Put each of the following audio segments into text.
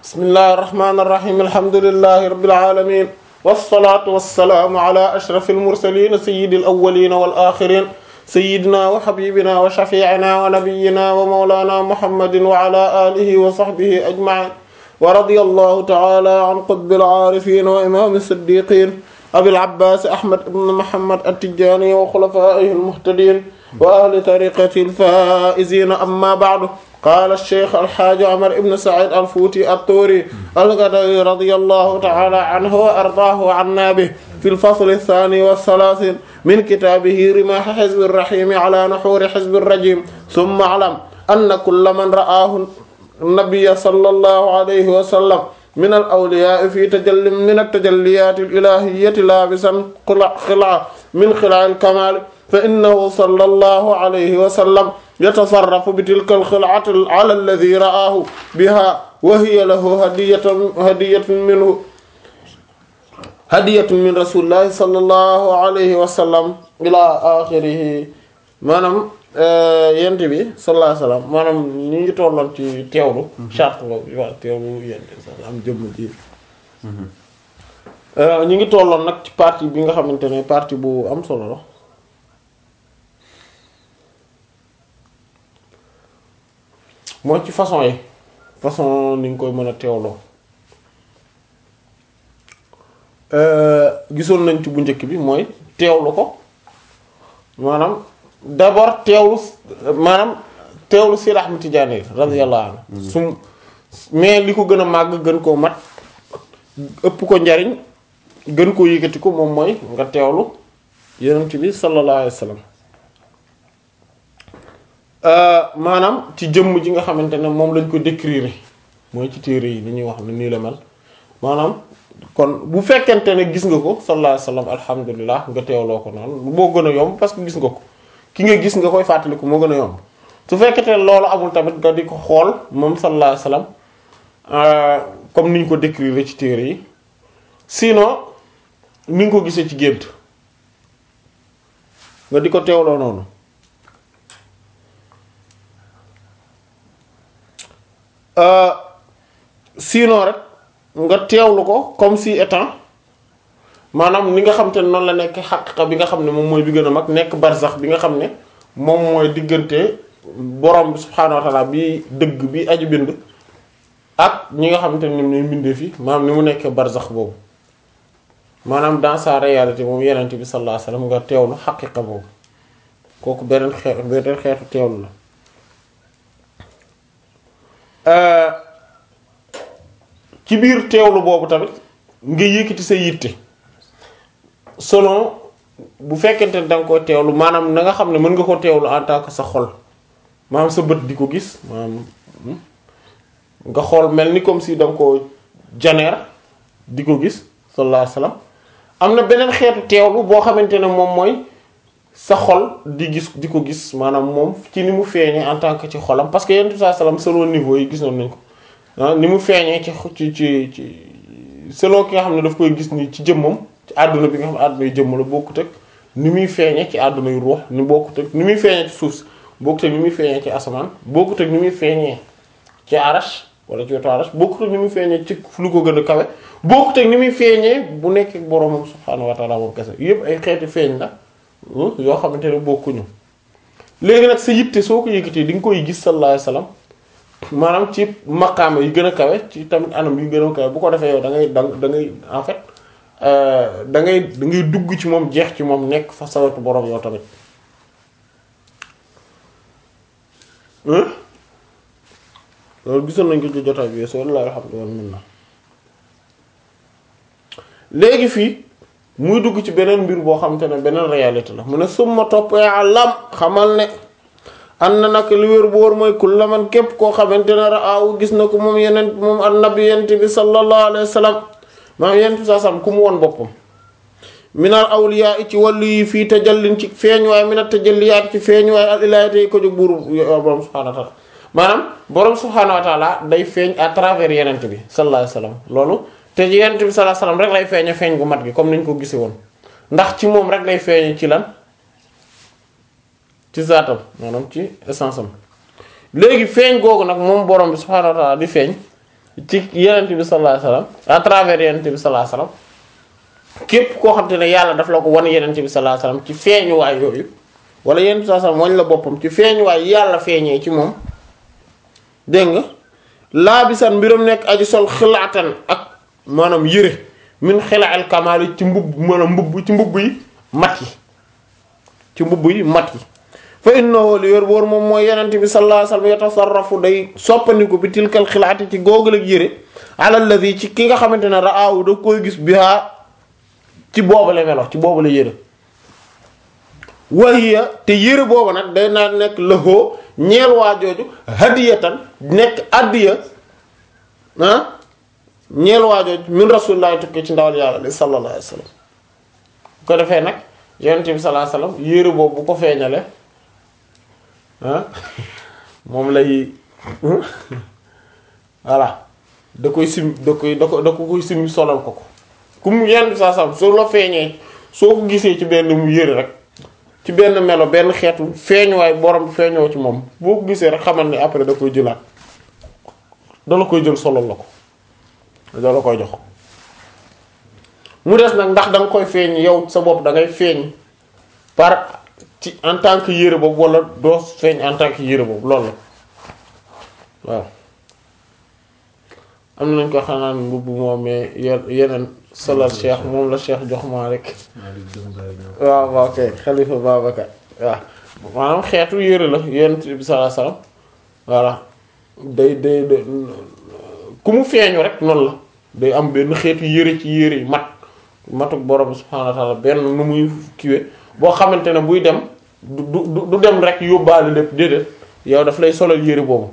bismillahi irrahmani irrahim alhamdulilahi rabbil alamin wassalatu wassalamu ala ashrafil mursalin sayyidil awwalin wal akhirin sayyidina wa habibina wa shafi'ina wa nabiyyina wa mawlana muhammadin wa ala alihi wa sahbihi ajma'in wa radiyallahu ta'ala an qutbil arifin wa imam as-siddiqin abil abbas ahmad ibn muhammad at-tijani wa khulafaihi al-muhtadin wa ahli tariqati al-faizin amma ba'du qaala ash-shaykh al-haaji Umar ibn Sa'iid al-Fuuti at-Tuuri al-Gadawi radiyallahu ta'ala anhu wa ardaahu wa 'annaa bihi fi al-fasl ath-thaani wa ath-thalaathiin min kitaabihi rimaah hizbi ar-rahiim 'alaa nuhuuri hizbi ar-rajiim thumma 'alam anna kulla man ra'aahu an-nabiyya sallallahu alayhi wa sallam min al-awliyaa'i fi tajallin min at-tajalliyaati al-ilaahiyyati laabisan khil'a min khil'a al-kamaal fa innahu sallallahu alayhi wa sallam yatasarrafu bi tilka al-khil'ati ala alladhi ra'ahu biha wa hiya lahu hadiyatun hadiyatun minhu hadiyatun min rasulillahi sallallahu alayhi wa sallam ila akhirih maanaam yent bi sallallahu alayhi wa sallam maanaam ñu ngi tolloon ci teewlu charte boobu waaw teewlu yent am jëmm ji ñu ngi tolloon nag ci partie bi nga xamante ne partie bu am solo la mooy ci façon yi façon ni nga koy mën a teewloo gisoon nañ ci bu njëkk bi mooy teewlu ko maanaam d'abord teewlu maanaam teewlu Seydi Ahmad Tijaani radiyallahu anhu su mais li ko gën a màgg gën koo mat ëpp ko njariñ gën koo yëkkati ko moom mooy nga teewlu Yonent bi sallallahu alayhi wa sallam maanaam ci jëmm ji nga xamante ne moom lañ ko décrire mooy ci téere yi ni ñuy wax ne nii la mel maanaam kon bu fekkente ne gis nga ko sallallahu alayhi wasallam alhamdulilah nga teewloo ko noonu moo gën a yomb parce que gis nga ko ki nga gis nga koy fàttaliku moo gën a yomb su fekkente ne loolu amul tamit nga di ko xool moom sallallahu alayhi wasallam comme ni ñu ko décrire ci téere yi sinon ni nga ko gisee ci gént nga di ko teewloo noonu sinon rek nga teewlu ko comme si étant maanaam ni nga xam te ne noonu la nekk xaqiqa bi nga xam ne moom mooy bi gën a mag nekk barzax bi nga xam ne moom mooy diggante borom bi subhaanahu wa ta'ala bi dëgg bi aju bind ak ñi nga xamante ne ñoom ñooy mbindee fi maanaam ni mu nekkee barzax boobu maanaam dans sa réalité moom yenente bi sallallahu alayhi wasallam nga teewlu xaqiqa boobu kooku beneen xeetu beneen xeetu teewlu la ci biir teewlu boobu tamit nga yëkkati sa yitte selon bu fekkente ne da nga koy teewlu maanaam na nga xam ne mën nga ko teewlu en tant que sa xol maanaam sa bët di ko gis maanaam nga xool mel ni comme si da nga ko janeer di ko gis sallallahu alayhi wasallam am na beneen xeetu teewlu boo xamante ne moom mooy sa xol di gis di ko gis maanaam moom ci ni mu feeñee en tant que ci xolam parce que yenn saa salaam selon niveau yi gisoon nañ ko ah ni mu feeñee ci ci ci ci selon ki nga xam ne daf koy gis ni ci jëmmam ci àdduna bi nga xam ne àdduna yu jëmm la bokkut ak ni muy feeñee ci àdduna yu ruux ni bokkut ak ni muy feeñee ci suuf si bokkut ak ni muy feeñee ci asamaan bokkut ak ni muy feeñee ci arash wala ci wetu arash bokkut ak ni muy feeñee ci lu ko gën a kawe bokkut ak ni muy feeñee bu nekk ak boroomam subhaanahu wa ta'ala moom kese yépp ay xeeti feeñ la. yoo xamante ne bokkuñu léegi nag sa yitte soo ko yëkkatee di nga koy gis sallallahu alayhi wasallam maanaam ci maqaama yi gën a kawe ci tamit anam yi gën a kawe bu ko defee yow da ngay da da ngay en fait da ngay da ngay dugg ci moom jeex ci moom nekk fa sawatu borom yow tamit loolu gisoon nañ ko ci jotaay bi soo la alhamdulillah mën na léegi fii muy dugg ci beneen mbir boo xamante ne beneen réalité la mu ne summa topp alam xamal ne an na nag li wér bu wóor mooy kulla man képp koo xamante ne raaw gis na ko moom yeneen moom annabi yent bi sallallahu alayhi wa sallam maam yent bi saa sam ku mu woon boppam minal awliya ci wàllu yi fii tajallin ci feeñuwaay minal tajalliyaat ci feeñuwaay al ilaahiyati yi ko jóg buuru borom subhaanahu wa taala maanaam borom subhaanahu wa taala day feeñ à travers yenent bi sallallahu alayhi wa sallam loolu te yonent bi sallallahu alayhi wasallam rek lay feeñe feeñ gu mat gi comme niñ ko gisee woon ndax ci moom rek lay feeñe ci lan ci zaatam maanaam ci essence am léegi feeñ googu nag moom borom bi subhaanahu wa ta'ala di feeñ ci yenent bi sallallahu alayhi wasallam à travers yenent bi sallallahu alayhi wasallam képp koo xam te ne yàlla daf la ko wan yenent bi sallallahu alayhi wasallam ci feeñuwaay yooyu wala yenent bi sallallahu alayhi wasallam wañ la boppam ci feeñuwaay yàlla feeñee ci moom dégg nga laabisan mbiram nekk aji sol xilaatan ak maanaam yëre min xilaal kamaali ci mbubb maanaam mbubb ci mbubb yi mat yi ci mbubb yi mat yi fa innahu li wér boor moom mooy yenente bi sallallahu alayhi wasallam yatasarrafu day soppandiku bi tilkal xilaati ci googal ak yëre ala alladhi ci ki nga xamante ne raawu da koy gis biha ci boobale melo ci boobale yëre wahiya te yëre boobu nag day naa nekk lëxoo ñeel waa jooju hadiyatan nekk addiya ah ñeel waa jooju min rasulillahi tukki ci ndawal yàlla li sallallahu alayhi wasallam bu ko defee nag yonent bi sallallahu alayhi wasallam yére boobu bu ko feeñale ah moom lay voilà da koy sim da koy da ko da ko koy sim solal ko ko ku mu yonent bi sallallahu alayhi wasallam soo la feeñee soo ko gisee ci benn mu yére rek ci benn melo benn xeetu feeñuwaay borom feeñoo ci moom boo ko gisee rek xamal ni après da koy jëlaat da la koy jël solal la ko da la koy jox mu des nag ndax da nga koy feeñ yow sa bopp da ngay feeñ par ci en tant que yére boobu wala doo feeñ en tant que yére boobu loolu la waaw am nañ ko xanaan mbubb moom mais yeneen solal cheikh moom la cheikh jox maa rek waaw waaw kay xalifa Babacar waaw maanaam xeetu yére la yonent bi sallallahu alayhi wasallam voilà day day ku mu feeñu rek noonu la day am benn xeetu yére ci yére yi mat matuk borom subhaanahu wa ta'ala benn nu muy kiwe boo xamante ne buy dem du du du dem rek yóbbaale lépp déedéet yow daf lay solal yére boobu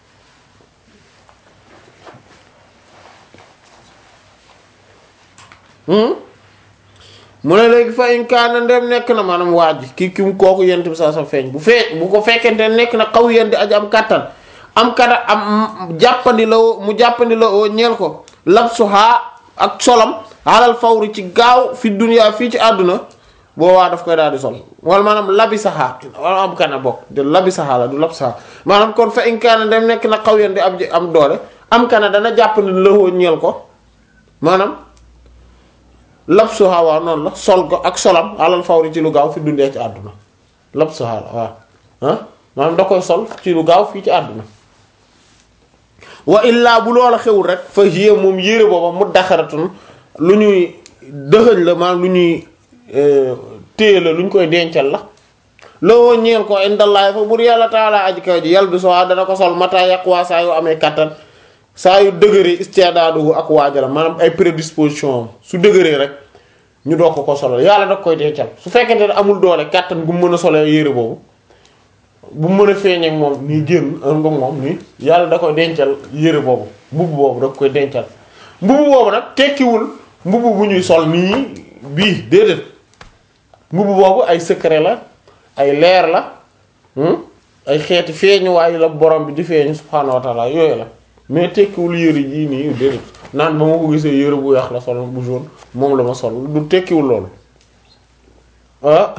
mu ne léegi fa in kaana ndem nekk na maanaam waa ji ki ki mu kooku yent bi saa sa feeñ bu fee bu ko fekkente nekk na xaw yenti aji am kàttan am kata am jàppandi la mu jàppandi la oo ñeel ko labsuha ak solam alal fawri ci gaaw fi dunya fii ci àdduna boobaa daf koy daal di sol wala maanaam labisaha wala am kana bokk de labisaha la du labsaha maanaam kon fa in kaana ndem nekk na xaw yenti am am doole am kana dana jàppandi la oo ñeel ko maanaam labsuha waaw noonu la sol ko ak solam alal fawri ci lu gaaw fi dundee ci àdduna labsuha la waaw ah maanaam da koy sol ci lu gaaw fii ci àdduna wa illaa bu loola xewul rek fa hiya moom yére booba mu daxaratun lu ñuy dëxëñ la maanaam lu ñuy téye la lu ñu koy dencal la loo ñeel ko indallaay fa bur yàlla taala aji kaw ji yàlla bi soo dana ko sol mata yàquwaa saa yu amee kattan saa yu dëgëree istidaadu ak waajala maanaam ay prédisposition am su dëgëree rek ñu doog ko ko solal yàlla da koy dencal su fekkente ne amul doole kàttan gu mu mën a solee yére boobu bu mu mën a feeñee ak moom nii génn nga moom nii yàlla da koy dencal yére boobu mbubb boobu da koy dencal mbubb boobu nag tekkiwul mbubb bu ñuy sol nii bii déedéet mbubb boobu ay secret la ay leer la ay xeeti feeñuwaay la borom bi di feeñu subhaanahu wa ta'ala yooyu la mais tekkiwul yére jii nii déedéet naan ba ma ko gisee yére bu weex la sol bu jaune moom la ma sol du tekkiwul loolu ah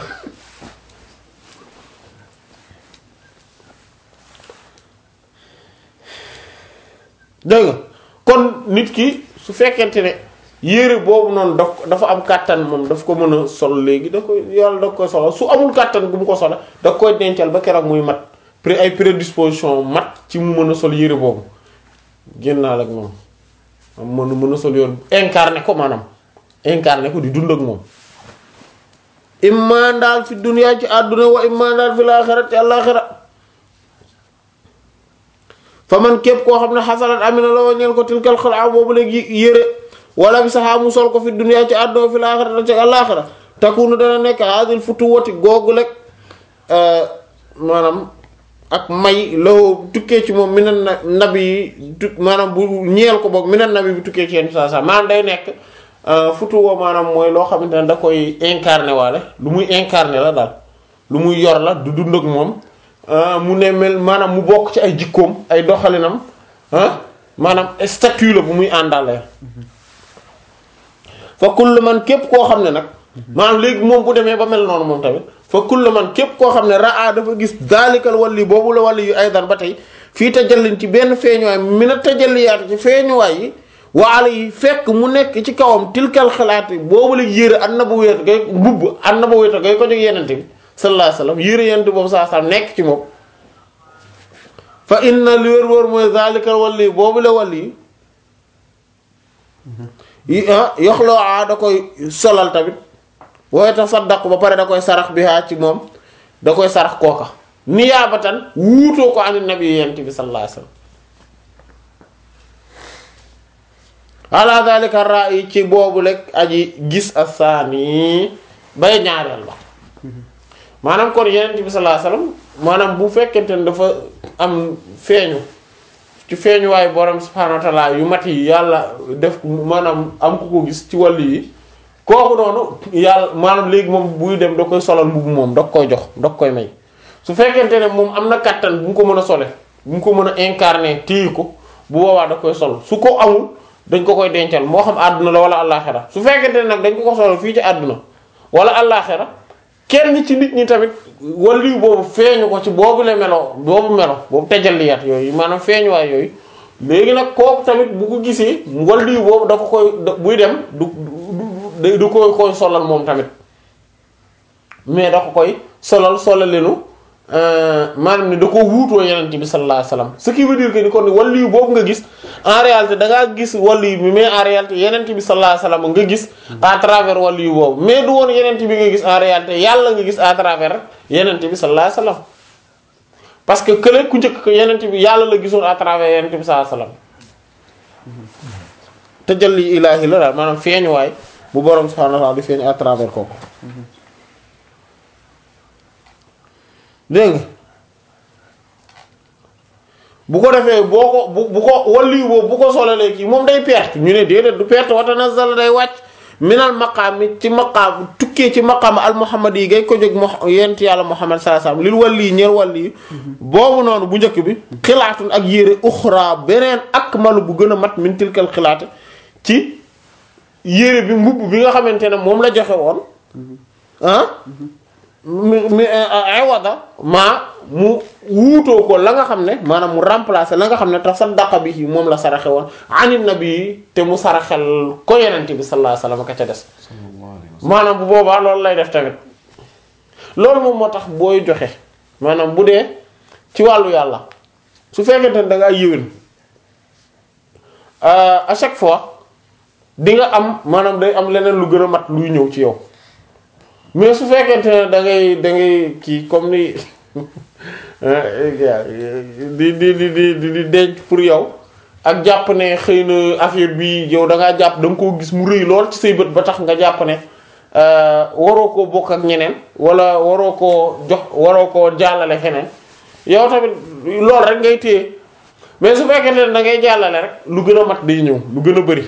dégg nga kon nit ki su fekkente ne yére boobu noonu daf dafa am kàttan moom daf ko mën a sol léegi da koy yàlla da koy solo su amul kàttan gu mu ko solo da koy dencal ba keroog muy mat pré ay prédisposition mat ci mu mën a sol yére boobu génnaal ak moom am mën mën a sol yoon incarné ko maanaam incarné ko di dund ak moom imma daal fi dunya ci àdduna wa imma daal fi laaxira ci àllaaxira fa man képp koo xam ne xasalat amina la wañeel ko tilkal xalaa boobu léegi yére wala bi saxaa mu sol ko fi dunya ci àdduna fi laaxira ci àllaaxira takunu dana nekk hadil futu wati googu rek maanaam ak may loo tukkee ci moom minan na nabi yi tu maanaam bu ñeel ko boog minan nabi bi tukkee ci yenn saa saa maanaam day nekk futu woo maanaam mooy loo xamante ne da koy incarné waale lu muy incarné la daal lu muy yor la du dund ak moom mu ne mel maanaam mu bokk ci ay jikkoom ay doxalinam ah maanaam statut la bu muy àndale fa kullu man képp koo xam ne nag maanaam léegi moom bu demee ba mel noonu moom tamit fa kullu man képp koo xam ne raa dafa gis daalikal walli boobu la walli yu aydan ba tey fii tajallin ci benn feeñuwaay mina tajalliyaat ci feeñuwaay yi waala yi fekk mu nekk ci kawam tilkal xalaati boobu la yére an na ba wéet gay mbubb an na ba wéeta gay ko jóg yenente bi sallallahu alayhi wasallam yére yenente boobu saa saa nekk ci moom fa inna li wér wóor mooy zalikal walli boobu la walli yi yoxloo a da koy solal tamit wooy tasaddaq ba pare da koy sarax bi haa ci moom da koy sarax kooka niyaabatan wuutoo ko an nabi yent bi sallallahu alayhi wasallam ala zalika ra'i ci boobu rek aji gis asaani bay ñaareel ba maanaam kon yonent bi sallallahu alayhi wasallam maanaam bu fekkente ne dafa am feeñu ci feeñuwaayu borom subhaanahu wa ta'ala yu mat yi yàlla def maanaam am ku ko gis ci wàll yi kooku noonu yàlla maanaam léegi moom buy dem da koy solal mbubu moom da koy jox da koy may su fekkente ne moom am na kattan bu mu ko mën a sole bu mu ko mën a incarner téye ko bu boobaa da koy sol su ko amul dañ ko koy dencal moo xam àdduna la wala àllaaxira su fekkente ne nag dañ ko ko solal fii ci àdduna wala àllaaxira kenn ci nit ñi tamit waliyu boobu feeñu ko ci boobu la melo boobu melo boobu tejalliyaat yooyu maanaam feeñuwaay yooyu léegi nag kooku tamit bu ko gisee waliyu boobu da ko koy buy dem du du du koy koy solal moom tamit mais da ko koy solal solalenu maanaam ni da ko wuutoo yenente bi sallallahu alayhi wasallam ce qui veut dire que ni kon waliyu boobu nga gis en réalité da ngaa gis waliyu bi mais en réalité yenente bi sallallahu alayhi wasallam nga gis à travers waliyu boobu mais du woon yenente bi nga gis en réalité yàlla nga gis à travers yenente bi sallallahu alayhi wasallam parce que kële ku njëkk yenente bi yàlla la gisoon à travers yenente bi sallallahu alayhi wasallam tajalli ilaahi la daal maanaam feeñuwaay bu borom subhanahu wa ta'ala di feeñ à travers kooku dégg nga bu ko defee boo ko bu bu ko waliyu boobu bu ko solalee kii moom day perte ñu ne déedéet du perte wa tanazzal day wàcc minal maqaam mi ci maqaam tukkee ci maqaam al muhammad yi ngay ko jóg mo yent yàlla muhammad sallallahu alayhi wasallam lil wali ñeer wali boobu noonu bu njëkk bi xilaatun ak yére uxra beneen ak malu bu gën a mat min tilkal xilaate ci yére bi mbubb bi nga xamante ne moom la joxe woon ah mi mi awada maa mu wuutoo ko la nga xam ne maanaam mu remplacer la nga xam ne tax sa daqa bi moom la saraxe woon anit nabi te mu saraxel ko yenente bi sallallahu alayhi wasallam ka ca des maanaam bu boobaa loolu lay def tamit loolu moom moo tax booy joxe maanaam bu dee ci wàllu yàlla su fekkente ne da ngaa yéwén à chaque fois di nga am maanaam day am leneen lu gën a mat luy ñëw ci yow mais su fekkente ne da ngay da ngay kii comme ni di di di di di denc pour yow ak jàpp ne xëy na affaire bi yow da ngaa jàpp da nga koo gis mu rëy lool ci say bët ba tax nga jàpp ne waroo koo bokk ak ñeneen wala waroo koo jox waroo koo jàllale feneen yow tamit loolu rek ngay téye mais su fekkente ne da ngay jàllale rek lu gën a mat day ñëw lu gën a bari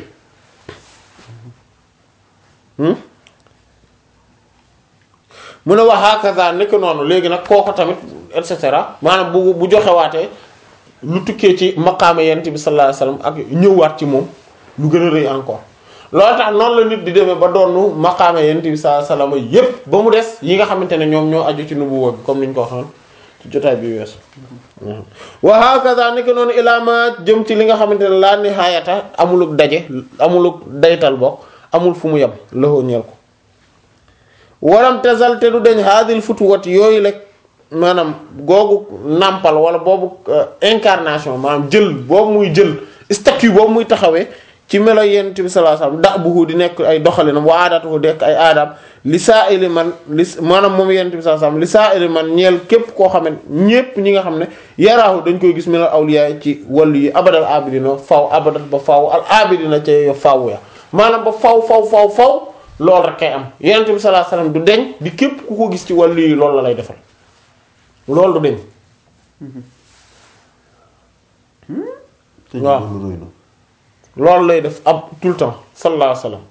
mu ne wax hakaza nekk noonu léegi nag kooko tamit et cetera maanaam bu bu joxewaatee lu tukkee ci maqaama yent bi sallallahu alayhi wasallam ak ñëwaat ci moom lu gën a rëy encore loolu tax noonu la nit di demee ba doonu maqaama yent bi sallallahu alayhi wasallam yépp ba mu des yi nga xamante ne ñoom ñoo aju ci nubuwwa bi comme niñ ko waxoon ci jotaay bi weesu wa hakaza nekk noonu ilaama jëm ci li nga xamante ne laa nihaayata amuluk daje amuluk daytal bokk amul fu mu yem loxo ñeel ko waram tazal te du deñ haadil futuwat yooyu rek maanaam googu nàmpal wala boobu incarnation maanaam jël boobu muy jël statut boobu muy taxawee ci melo yent bi sallallahu alayhi wasallam da buhu di nekk ay doxalinam wa aadatuhu dekk ay aadam li saa ili man li maanaam moom yent bi sallallahu alayhi wasallam li saa ili man ñeel képp koo xam ne ñépp ñi nga xam ne yaraahu dañ koy gis minal awliya ci wàllu yi abadal abidina faw abadat ba faw al abidina ca yo faw ya maanaam ba faw faw faw faw loolu rek kay am yonent bi sallallahu alayhi wasallam du deñ di képp ku ko gis ci wàllu yi loolu la lay defal loolu du deñ waaw loolu lay def ab tout le temps sallallahu alayhi wasallam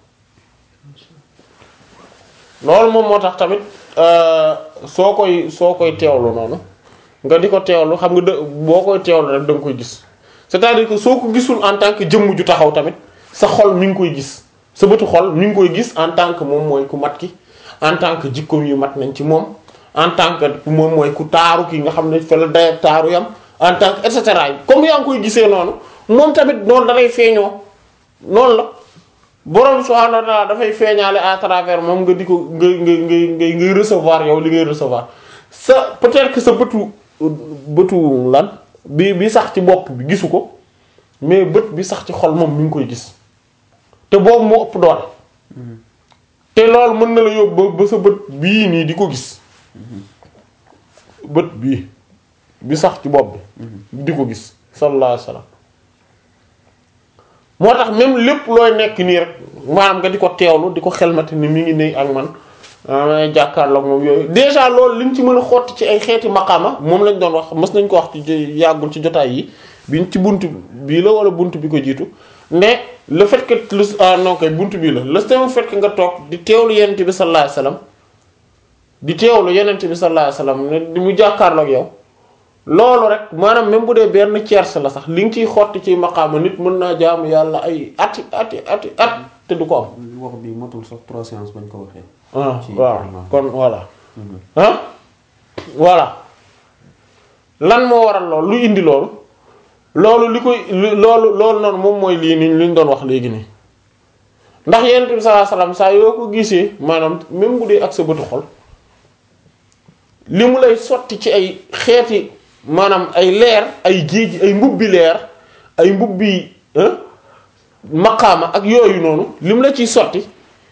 loolu moom moo tax tamit soo koy soo koy teewlu noonu nga di ko teewlu xam nga dë boo koy teewlu rek da nga koy gis c'est-à-dire que soo ko gisul en tant que jëmm ju taxaw tamit sa xol mi ngi koy gis sa bëtu xol mi ngi koy gis en tant que moom mooy ku mat ki en tant que jikkoom yu mat nañ ci moom en tant que moom mooy ku taaru ki nga xam ne fa la dayab taaru yam en tant que et cetera comme yaa ngi koy gisee noonu moom tamit noonu da lay feeñoo noonu la borom subhanahu wa ta'ala dafay feeñaale à travers moom nga di ko nga nga nga ngay recevoir yow li ngay recevoir sa peut-être que sa bëtu bëtu lan bi bi sax ci bopp bi gisu ko mais bët bi sax ci xol moom mi ngi koy gis te boobu moo ëpp doole te loolu mën na la yóbbu ba sa bët bii nii di ko gis bët bii bi sax ci bopp bi di ko gis sallallahu alayhi wasallam moo tax même lépp looy nekk nii rek maanaam nga di ko teewlu di ko xelmati ni mi ngi ne ak man may jàkkaarloog moom yooyu déjà loolu liñ ci mën a xotti ci ay xeeti maqaama moom lañ doon wax mës nañ ko wax ci yàggul ci jotaay yi biñ ci bunt bii la wala bunt bi ko jiitu mais le fait que lu ah non kay bunt bii la le fait que nga toog di teewlu yenent bi sallallahu alayhi wasallam di teewlu yenent bi sallallahu alayhi wasallam ne di mu jàkkaarloog yow loolu rek maanaam même bu dee benn tiers la sax li nga ciy xotti ci maqaama nit mën naa jaamu yàlla ay ati ati ati at te du ko am. wax bi matul sax trois séances bañ ko waxee. ah ci waaw vraiment. kon voilà. ah voilà lan moo waral loolu lu indi loolu loolu li koy lu- loolu loolu noonu moom mooy lii nii li ñu doon wax léegi nii ndax yonent bi sallallahu alayhi wasallam saa yoo ko gisee maanaam même bu dee ak sa bëtu xol li mu lay sotti ci ay xeeti maanaam ay leer ay géej ay mbubbi leer ay mbubbi ah maqaama ak yooyu noonu li mu la ciy sotti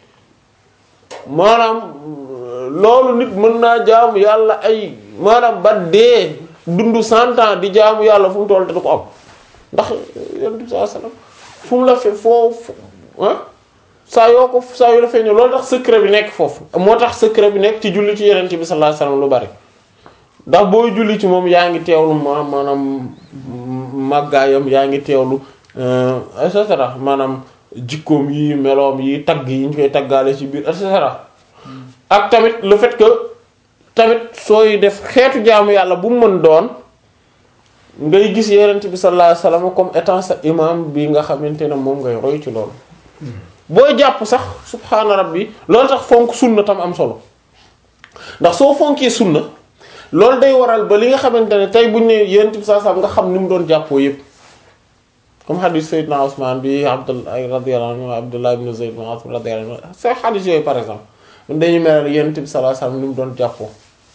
maanaam loolu nit mën naa jaamu yàlla ay maanaam ba dee dundu cent ans di jaamu yàlla fu mu toll te du ko am ndax yonent bi sallallahu alayhi wasallam fu mu la fe foofu ah saa yoo ko saa yoo la feeñoo loolu tax secret bi nekk foofu moo tax secret bi nekk ci julli ci yonent bi sallallahu alayhi wasallam lu bari ndax booy julli ci moom yaa ngi teewlu ma maanaam màggaayam yaa ngi teewlu et cetera maanaam jikkoom yi meloom yi tagg yi ñu koy taggaale ci biir et cetera ak tamit le fait que tamit sooy def xeetu jaamu yàlla bu mu mën doon ngay gis yonent bi sallallahu alayhi wasallam comme étant sa imam bi nga xamante ne moom ngay roy ci loolu booy jàpp sax subhaana rabbi loolu tax fonk sunna tam am solo ndax soo fonkee sunna loolu day waral ba li nga xamante ne tey buñ ne yonent bi sallallahu alayhi wasallam nga xam ni mu doon jàppoo yépp comme hadith Seydina Ousmane bi Abdullah radiyallahu anhu Abdullah ibn Zayd ibn Asim radiyallahu anhu c'est hadith yooyu par exemple dañuy mel yonent bi sallallahu alayhi wasallam ni mu doon jàppoo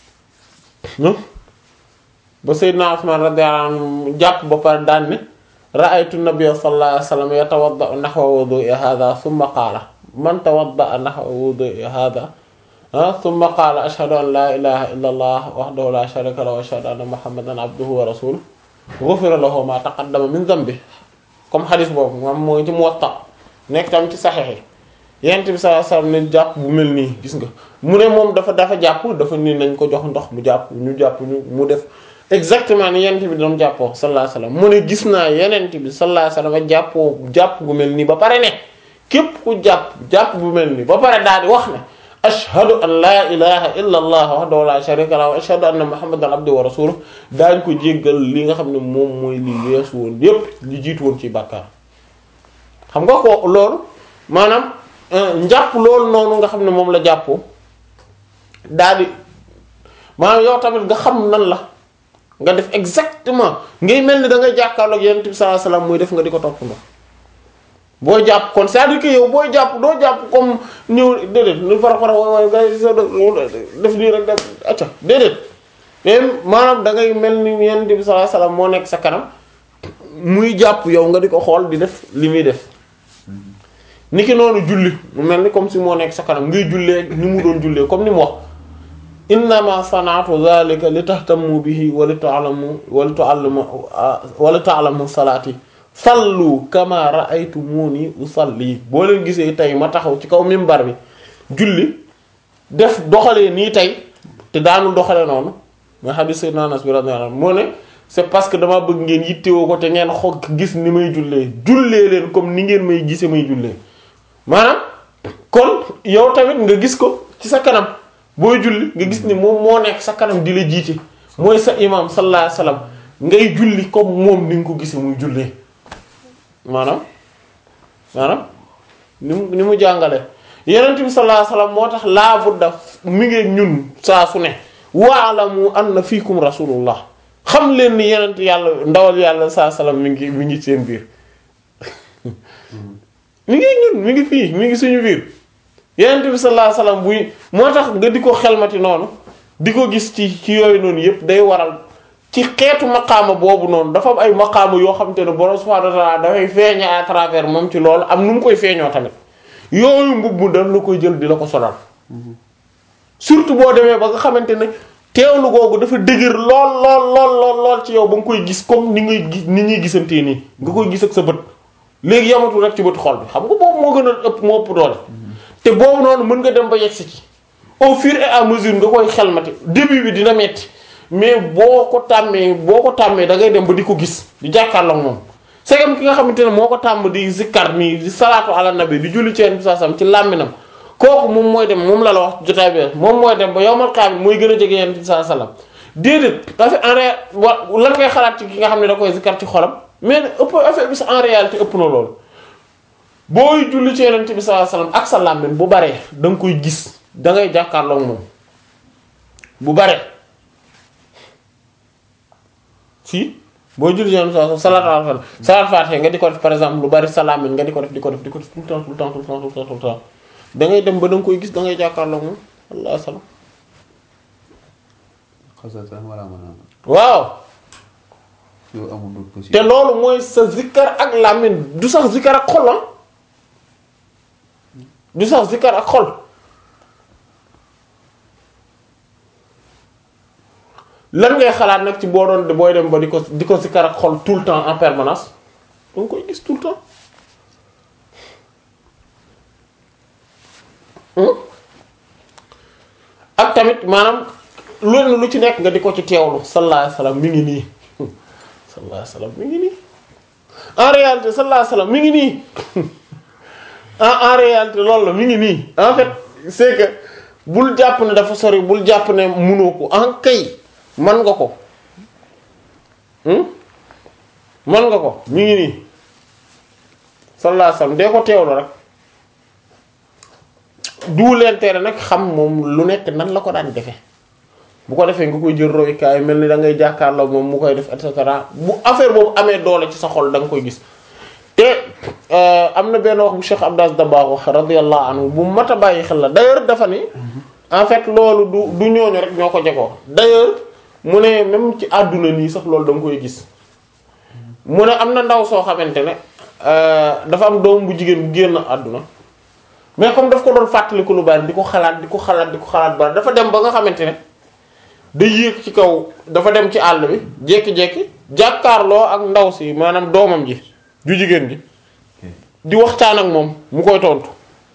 ba Seydina Ousmane radiyallahu anhu jàpp ba pare daan ne ra'aytu nabiyya sallallahu alayhi wasallam yatawadda'u nahwa wudu'i hadha thumma qala man tawadda'a nahwa wudu'i hadha thumma qala ashhadu an la ilaha illa allah wahdahu la sharika lahu wa ashhadu anna muhammadan abduhu wa rasuluhu ghufira lahu ma taqaddama min dhanbi comme xadis boobu moom mooy ci Muwatta nekk tam ci saxexe yent bi sallallahu alayhi wasallam ne jàpp bu mel nii gis nga mu ne moom dafa dafa jàpp dafa ni nañ ko jox ndox mu jàpp ñu jàpp ñu mu def exactement ni yent bi doon jàppoo sallallahu alayhi wasallam mu ne gis naa yenent bi sallallahu alayhi wasallam jàppoo jàpp bu mel nii ba pare ne képp ku jàpp jàpp bu mel nii ba pare daal di wax ne ashhadu an la ilaha illa allah wahdahu la sharika lahu wa ashhadu anna muhammadan abduhu wa rasuluhu daañ ko jéggal li nga xam ne moom mooy li weesu woon yépp li jiitu woon ci bàkkaar xam nga ko loolu maanaam njàpp loolu noonu nga xam ne moom la jàppoo daal di maanaam yow tamit nga xam nan la nga def exactement ngay mel ni da ngay jàkkaarloog yonent bi sallallahu alayhi wasallam muy def nga di ko toppandoo boo jàpp kon c'est-à-dire que yow booy jàpp doo jàpp comme ñëw déedéet lu fara fara waay waay ngay sa def nii rek def acca déedéet mais maanaam da ngay mel ni yonent bi sallallahu alayhi wasallam moo nekk sa kanam muy jàpp yow nga di ko xool di def li muy def niki noonu julli mu mel ni comme si moo nekk sa kanam ngay jullee ni mu doon jullee comme ni mu wax innama sana'tu dhalika li tahtammu bihi wa li ta'lamu wa li tu'allimu wa li ta'lamu salati sallu kama ra'aytumuni usalli boo leen gisee tey ma taxaw ci kaw minbar bi julli def doxalee nii tey te daanul doxalee noonu mooy hadith sayyidina Anas bi radiyallahu anhu moo ne c'est parce que dama bëgg ngeen yittewoo ko te ngeen xo gis ni may jullee jullee leen comme ni ngeen may gisee may jullee maanaam kon yow tamit nga gis ko ci sa kanam booy julli nga gis ni moom moo nekk sa kanam di la jiite mooy sa imam sallallahu alayhi wasallam ngay julli comme moom ni nga ko gisee muy jullee maanaam maanaam ni mu ni mu jàngale yonent bi sallallahu alayhi wasallam moo tax laa budda mi ngi ñun saa su ne wa'lamu anna fiikum rasulullah xam leen ni yenent yàlla ndawal yàlla saa salaam mi ngi mi ngi seen biir mi ngi ñun mi ngi fii mi ngi suñu biir yenent bi sallallahu alayhi wasallam buy moo tax nga di ko xelmati noonu di ko gis ci ci yooyu noonu yépp day waral ci xeetu maqaama boobu noonu dafa am ay maqaama yoo xam te ne borom subhanahu wa ta'ala dafay feeñe à travers moom ci loolu am nu mu koy feeñoo tamit yooyu mbubb mu daf la koy jël di la ko solal surtout boo demee ba nga xamante ne teewlu googu dafa dëgër lool lool lool lool lool ci yow ba nga koy gis comme ni ngay gis ni ñuy gisantee nii nga koy gis ak sa bët léegi yamatul rek ci bët xol bi xam nga boobu moo gën a ëpp moo ëpp doole te boobu noonu mën nga dem ba yegsi ci au fur et à mesure nga koy xelmati début bi dina metti mais boo ko tàmmee boo ko tàmmee da ngay dem ba di ko gis di jàkkaarloo ak moom segam ki nga xamante ne moo ko tàmm di zikkar nii di salaatu ala nabi di julli ci yenn saa sam ci làmminam kooku moom mooy dem moom la la wax jotaay bi moom mooy dem ba yowmal qiyaama mooy gën a jege yenn saa salaam déedéet parce que en réalité wa lan ngay xalaat ci ki nga xam ne da koy zikkar ci xolam mais ëpp affaire bi sa en réalité ëpp na loolu booy julli ci yeneen bi sallallahu alayhi wasallam ak sa làmmiñ bu baree da nga koy gis da ngay jàkkaarloo ak moom bu baree si booy julli ci yeneen bi sallallahu alayhi wasallam salaatu ala salaatu faatiha nga di ko def par exemple lu bari sa làmmiñ nga di ko def di ko def di ko def tout le temps tout le temps tout le temps tout le temps tout le temps da ngay dem ba da nga koy gis da ngay jàkkaarloo ak moom allah salaam xasatan wala mën a waaw yow amul lu te possible loolu mooy sa zikkar ak làmmiñ du sax zikkar ak xol ah du sax zikkar ak xol lan ngay xalaat nag ci boo doon booy dem ba di ko di ko zikkar ak xol tout le temps en permanence danga koy gis tout le temps Hmm? ak tamit maanaam loolu lu ci nekk nga di ko ci teewlu sallallahu alayhi wasallam mi ngi nii sallallahu alayhi wasallam mi ngi nii en réalité sallallahu alayhi wasallam mi ngi nii en en réalité loolu la mi ngi nii en fait c'est que bul jàpp ne dafa sori bul jàpp ne munoo ko en kay man nga ko hmm? man nga ko mi ngi nii sallallahu alayhi wasallam dee ko teewlu rek du leen tere nag xam moom lu nekk nan la ko daan defe bu ko defee nga koy jël royukaay mel ni da ngay jàkkaarloo moom mu koy def et cetera bu affaire boobu amee doole ci sa xol da nga koy gis te am na benn wax bu Cheikh Abdas Dabakh wax radiyallahu anhu bu mat a bàyyi xel la d'ailleurs dafa ni en fait loolu du du ñooñu rek ñoo ko jegoo d'ailleurs mu ne même ci àdduna nii sax loolu da nga koy gis mu ne am na ndaw soo xamante ne dafa am doom bu jigéen bu génn àdduna mais comme daf ko doon fàttaliku lu bari di ko xalaat di ko xalaat di ko xalaat bari dafa dem ba nga xamante ne day yéeg ci kaw dafa dem ci àll bi jékki-jékki jàkkaarloo ak ndaw si maanaam doomam ji ju jigéen ji di waxtaan ak moom mu koy tontu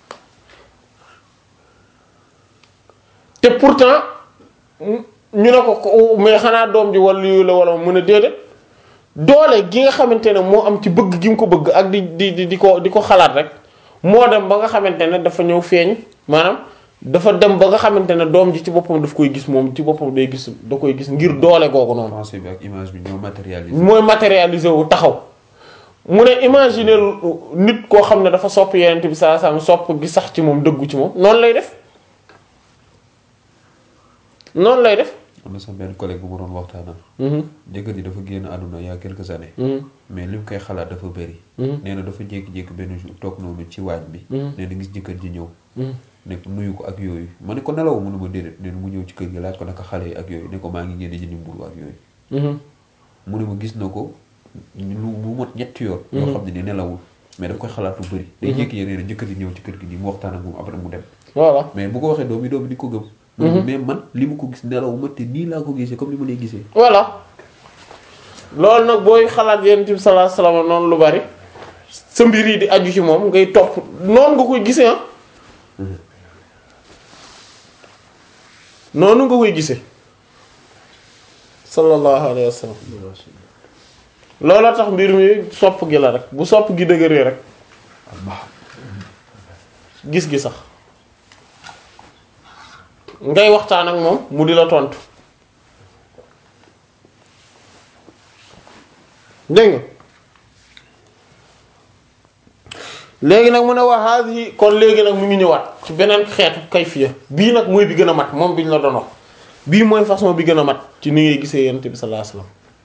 te pourtant ñu ne ko ko mais xanaa doom ji wala yu la wala mu ne déedéet doole gi nga xamante ne moo am ci bëgg gi mu ko bëgg ak di di di di ko di ko xalaat rek moo dem ba nga xamante ne dafa ñëw feeñ maanaam dafa dem ba nga xamante ne doom ji ci boppam daf koy gis moom ci boppam day gis da koy gis ngir doole googu noonu. pensée bi ak image bi ñoo matérialisé mooy matérialisé wu taxaw mu ne imaginer nit koo xam ne dafa sopp yeneen bi saa saa sopp gi sax ci moom dëggu ci moom noonu lay def noonu lay def. am na sax benn collègue bu ma doon waxtaanal. jëkkër ji dafa génn àdduna il y a quelques années. mais li mu koy xalaat dafa bëri. nee na dafa jékki-jékki benn jour toog noonu ci waañ bi. nee na gis jëkkër ji ñëw. ne ko nuyu ko ak yooyu ma ne ko nelaw mu ne ma déedéet nee na mu ñëw ci kër gi laaj ko naka xale yi ak yooyu ne ko maa ngi génn jëndi mburu ak yooyu. mu ne ma gis na ko lu mu mot ñetti yoon. yoo xam ne ni nelawul mais daf koy xalaat lu bëri. day jékki-jékki nee na jëkkër ji ñëw ci kër gi nii mu waxtaan ak moom après mu dem. voilà mais bu ko waxee doom yi doom yi di ko gëm. mais man li mu ko gis nelaw ma te nii laa ko gisee comme ni ma lay gisee. voilà loolu nag booy xalaat yonent bi sallallahu alayhi wasallam noonu lu bari sa mbir yi di aju ci moom ngay topp noonu nga koy gisee ah. noonu nga koy gisee. sallallahu alayhi wasallam looloo tax mbir mi sopp gi la rek bu sopp gi dëgëree rek gis gi sax. ngay waxtaan ak moom mu di la tontu dégg nga léegi nag mu ne wax haadihi kon léegi nag mu ngi ñëwaat ci beneen xeetu kayfiya bii nag mooy bi gën a mat moom bi ñu la doon wax bii mooy façon bi gën a mat ci ni ngay gisee yonent bi sallallahu alayhi wasallam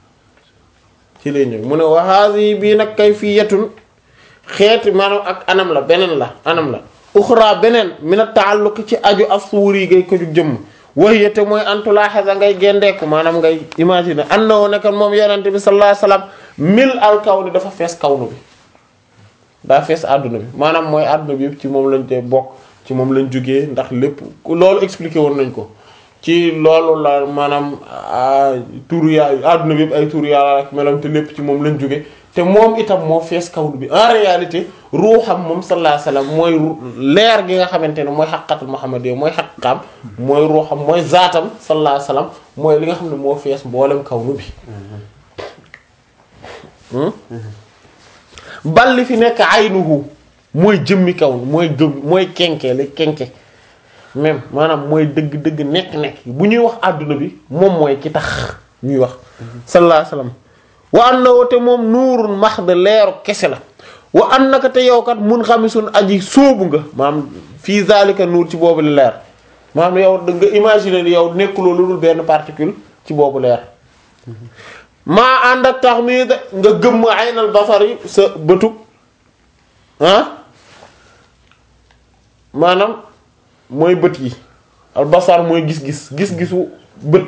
ci lay ñëw mu ne wa haadihi bii nag kayfiyatun xeeti maanaam ak anam la beneen la anam la uxra beneen min a taalluq ci aju as-suuri gay ko jug jëmm wahiyate mooy antulaaxasa ngay gendeeku maanaam ngay imaginer an na woo nekkan moom yenente bi sallallahu alayhi wasallam mil al kawni dafa fees kawnu bi daa fees àdduna bi maanaam mooy àdduna bi yëpp ci moom lañ te bokk ci moom lañ jógee ndax lépp loolu expliqué woon nañ ko ci loolu la maanaam turu yàlla àdduna bi yëpp ay turu yàlla ak melam te lépp ci moom lañ jóge te moom itam moo fees kawnu bi en réalité ruuxam moom sallallahu alayhi wasallam mooy leer gi nga xamante ne mooy xaqatul muhammadiyya mooy xaqaam mooy ruuxam mooy zaatam sallallahu alayhi wasallam mooy li nga xam ne moo fees mboolem kawnu bi bal li fi nekk aynuhu mooy jëmmi kawn mooy gëm mooy kenke li kenke même maanaam mooy dëgg-dëgg nekk-nekk bu ñuy wax àdduna bi moom mooy ki tax ñuy wax sallallahu alayhi wasallam wa annahu te moom nuurun mahd leeru kese la wa annaka te yow kat mun xamisun aji sóobu nga maanaam fii zalika nuur ci boobu leer maanaam yow da nga imaginer ni yow nekkuloo lu dul benn particule ci boobu leer maa ànd ak tax mii nga gëmm aynal basar yi sa bëtug ah maanaam mooy bët yi al basar mooy gis-gis gis-gisu bët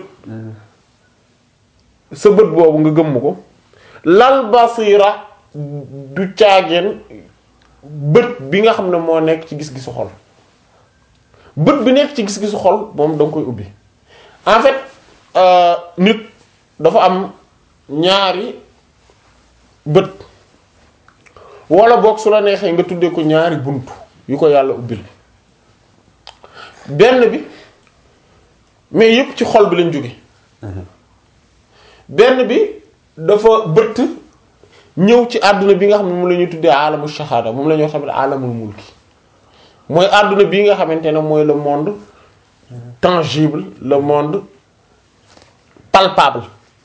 sa bët boobu nga gëmm ko lal basira du caageen bët bi nga xam ne moo nekk ci gis-gisu xol bët bi nekk ci gis-gisu xol moom da nga koy ubbi en fait nit dafa am ñaari bët wala boog su la neexee nga tuddee ko ñaari bunt yu ko yàlla ubbil benn bi mais yépp ci xol bi lañ jóge benn bi dafa bëtt ñëw ci àdduna bi nga xam ne moom la ñuy tuddee alamu shahada moom la ñoo xam ne alamul mulki mooy àdduna bii nga xamante ne mooy le monde tangible le monde palpable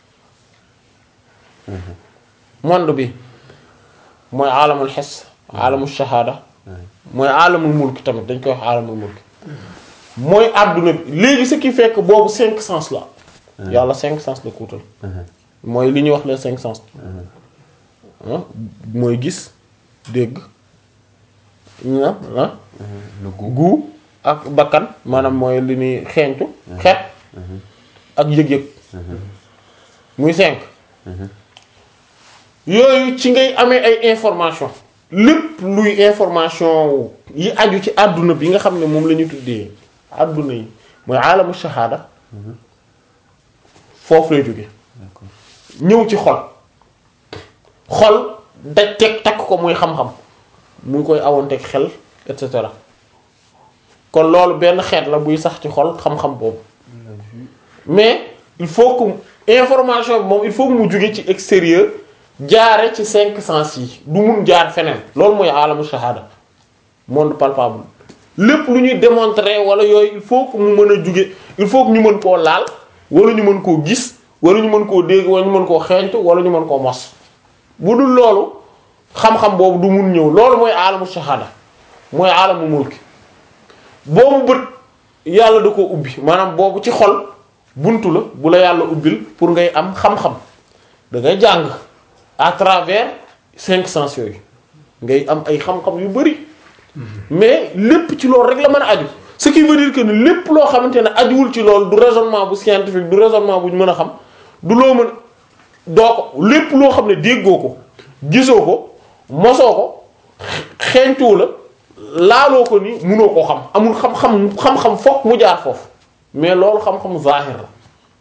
monde bi mooy alamul xes alamul shahada mooy alamul mulki tamit dañ koy wax alamul mulki mooy àdduna bi léegi ce qui fait que boobu cinq sens la yàlla cinq sens la kuutal mooy li ñuy wax les cinq sens mooy gis dégg ñu ah le goût gu ak bakkan maanaam mooy li ñuy xeeñtu xeet ak yëg-yëg muy cinq yooyu ci ngay amee ay information lépp luy information yi aju ci àdduna bi nga xam ne moom la ñu tuddee àdduna yi mooy alamu shahada foofu lay jóge d'accord ñëw ci xol xol daj teg takk ko muy xam-xam mu ngi koy awanteeg xel et cetera kon loolu benn xeet la buy sax ci xol xam-xam boobu mais il faut que information bi moom il faut que mu jóge ci extérieur jaare ci cinq sens yi du mun jaar feneen loolu mooy alamu shahada monde palpable lépp lu ñuy démontrer wala yooyu il faut que mu mën a jóge il faut que ñu mën koo laal wala ñu mën koo gis wala ñu mën koo dégg wala ñu mën koo xeeñtu wala ñu mën koo mos bu dul loolu xam-xam boobu du mun ñëw loolu mooy alamu shahada mooy alamu mulki boobu bët yàlla da ko ubbi maanaam boobu ci xol buntu la bu la yàlla ubbil pour ngay am xam-xam da ngay jàng à travers cinq sens yooyu ngay am ay xam-xam yu bari mais lépp ci loolu rek la mën a aju ce qui veut dire que ni lépp loo xamante ne ajuwul ci loolu du raisonnement bu scientifique du raisonnement bu ñu mën a xam du loo mën doo ko lépp loo xam ne déggoo ko gisoo ko mosoo ko xeeñtuwu la laaloo ko ni munoo koo xam amul xam-xam xam-xam fokk mu jaar foofu mais loolu xam-xam zahir la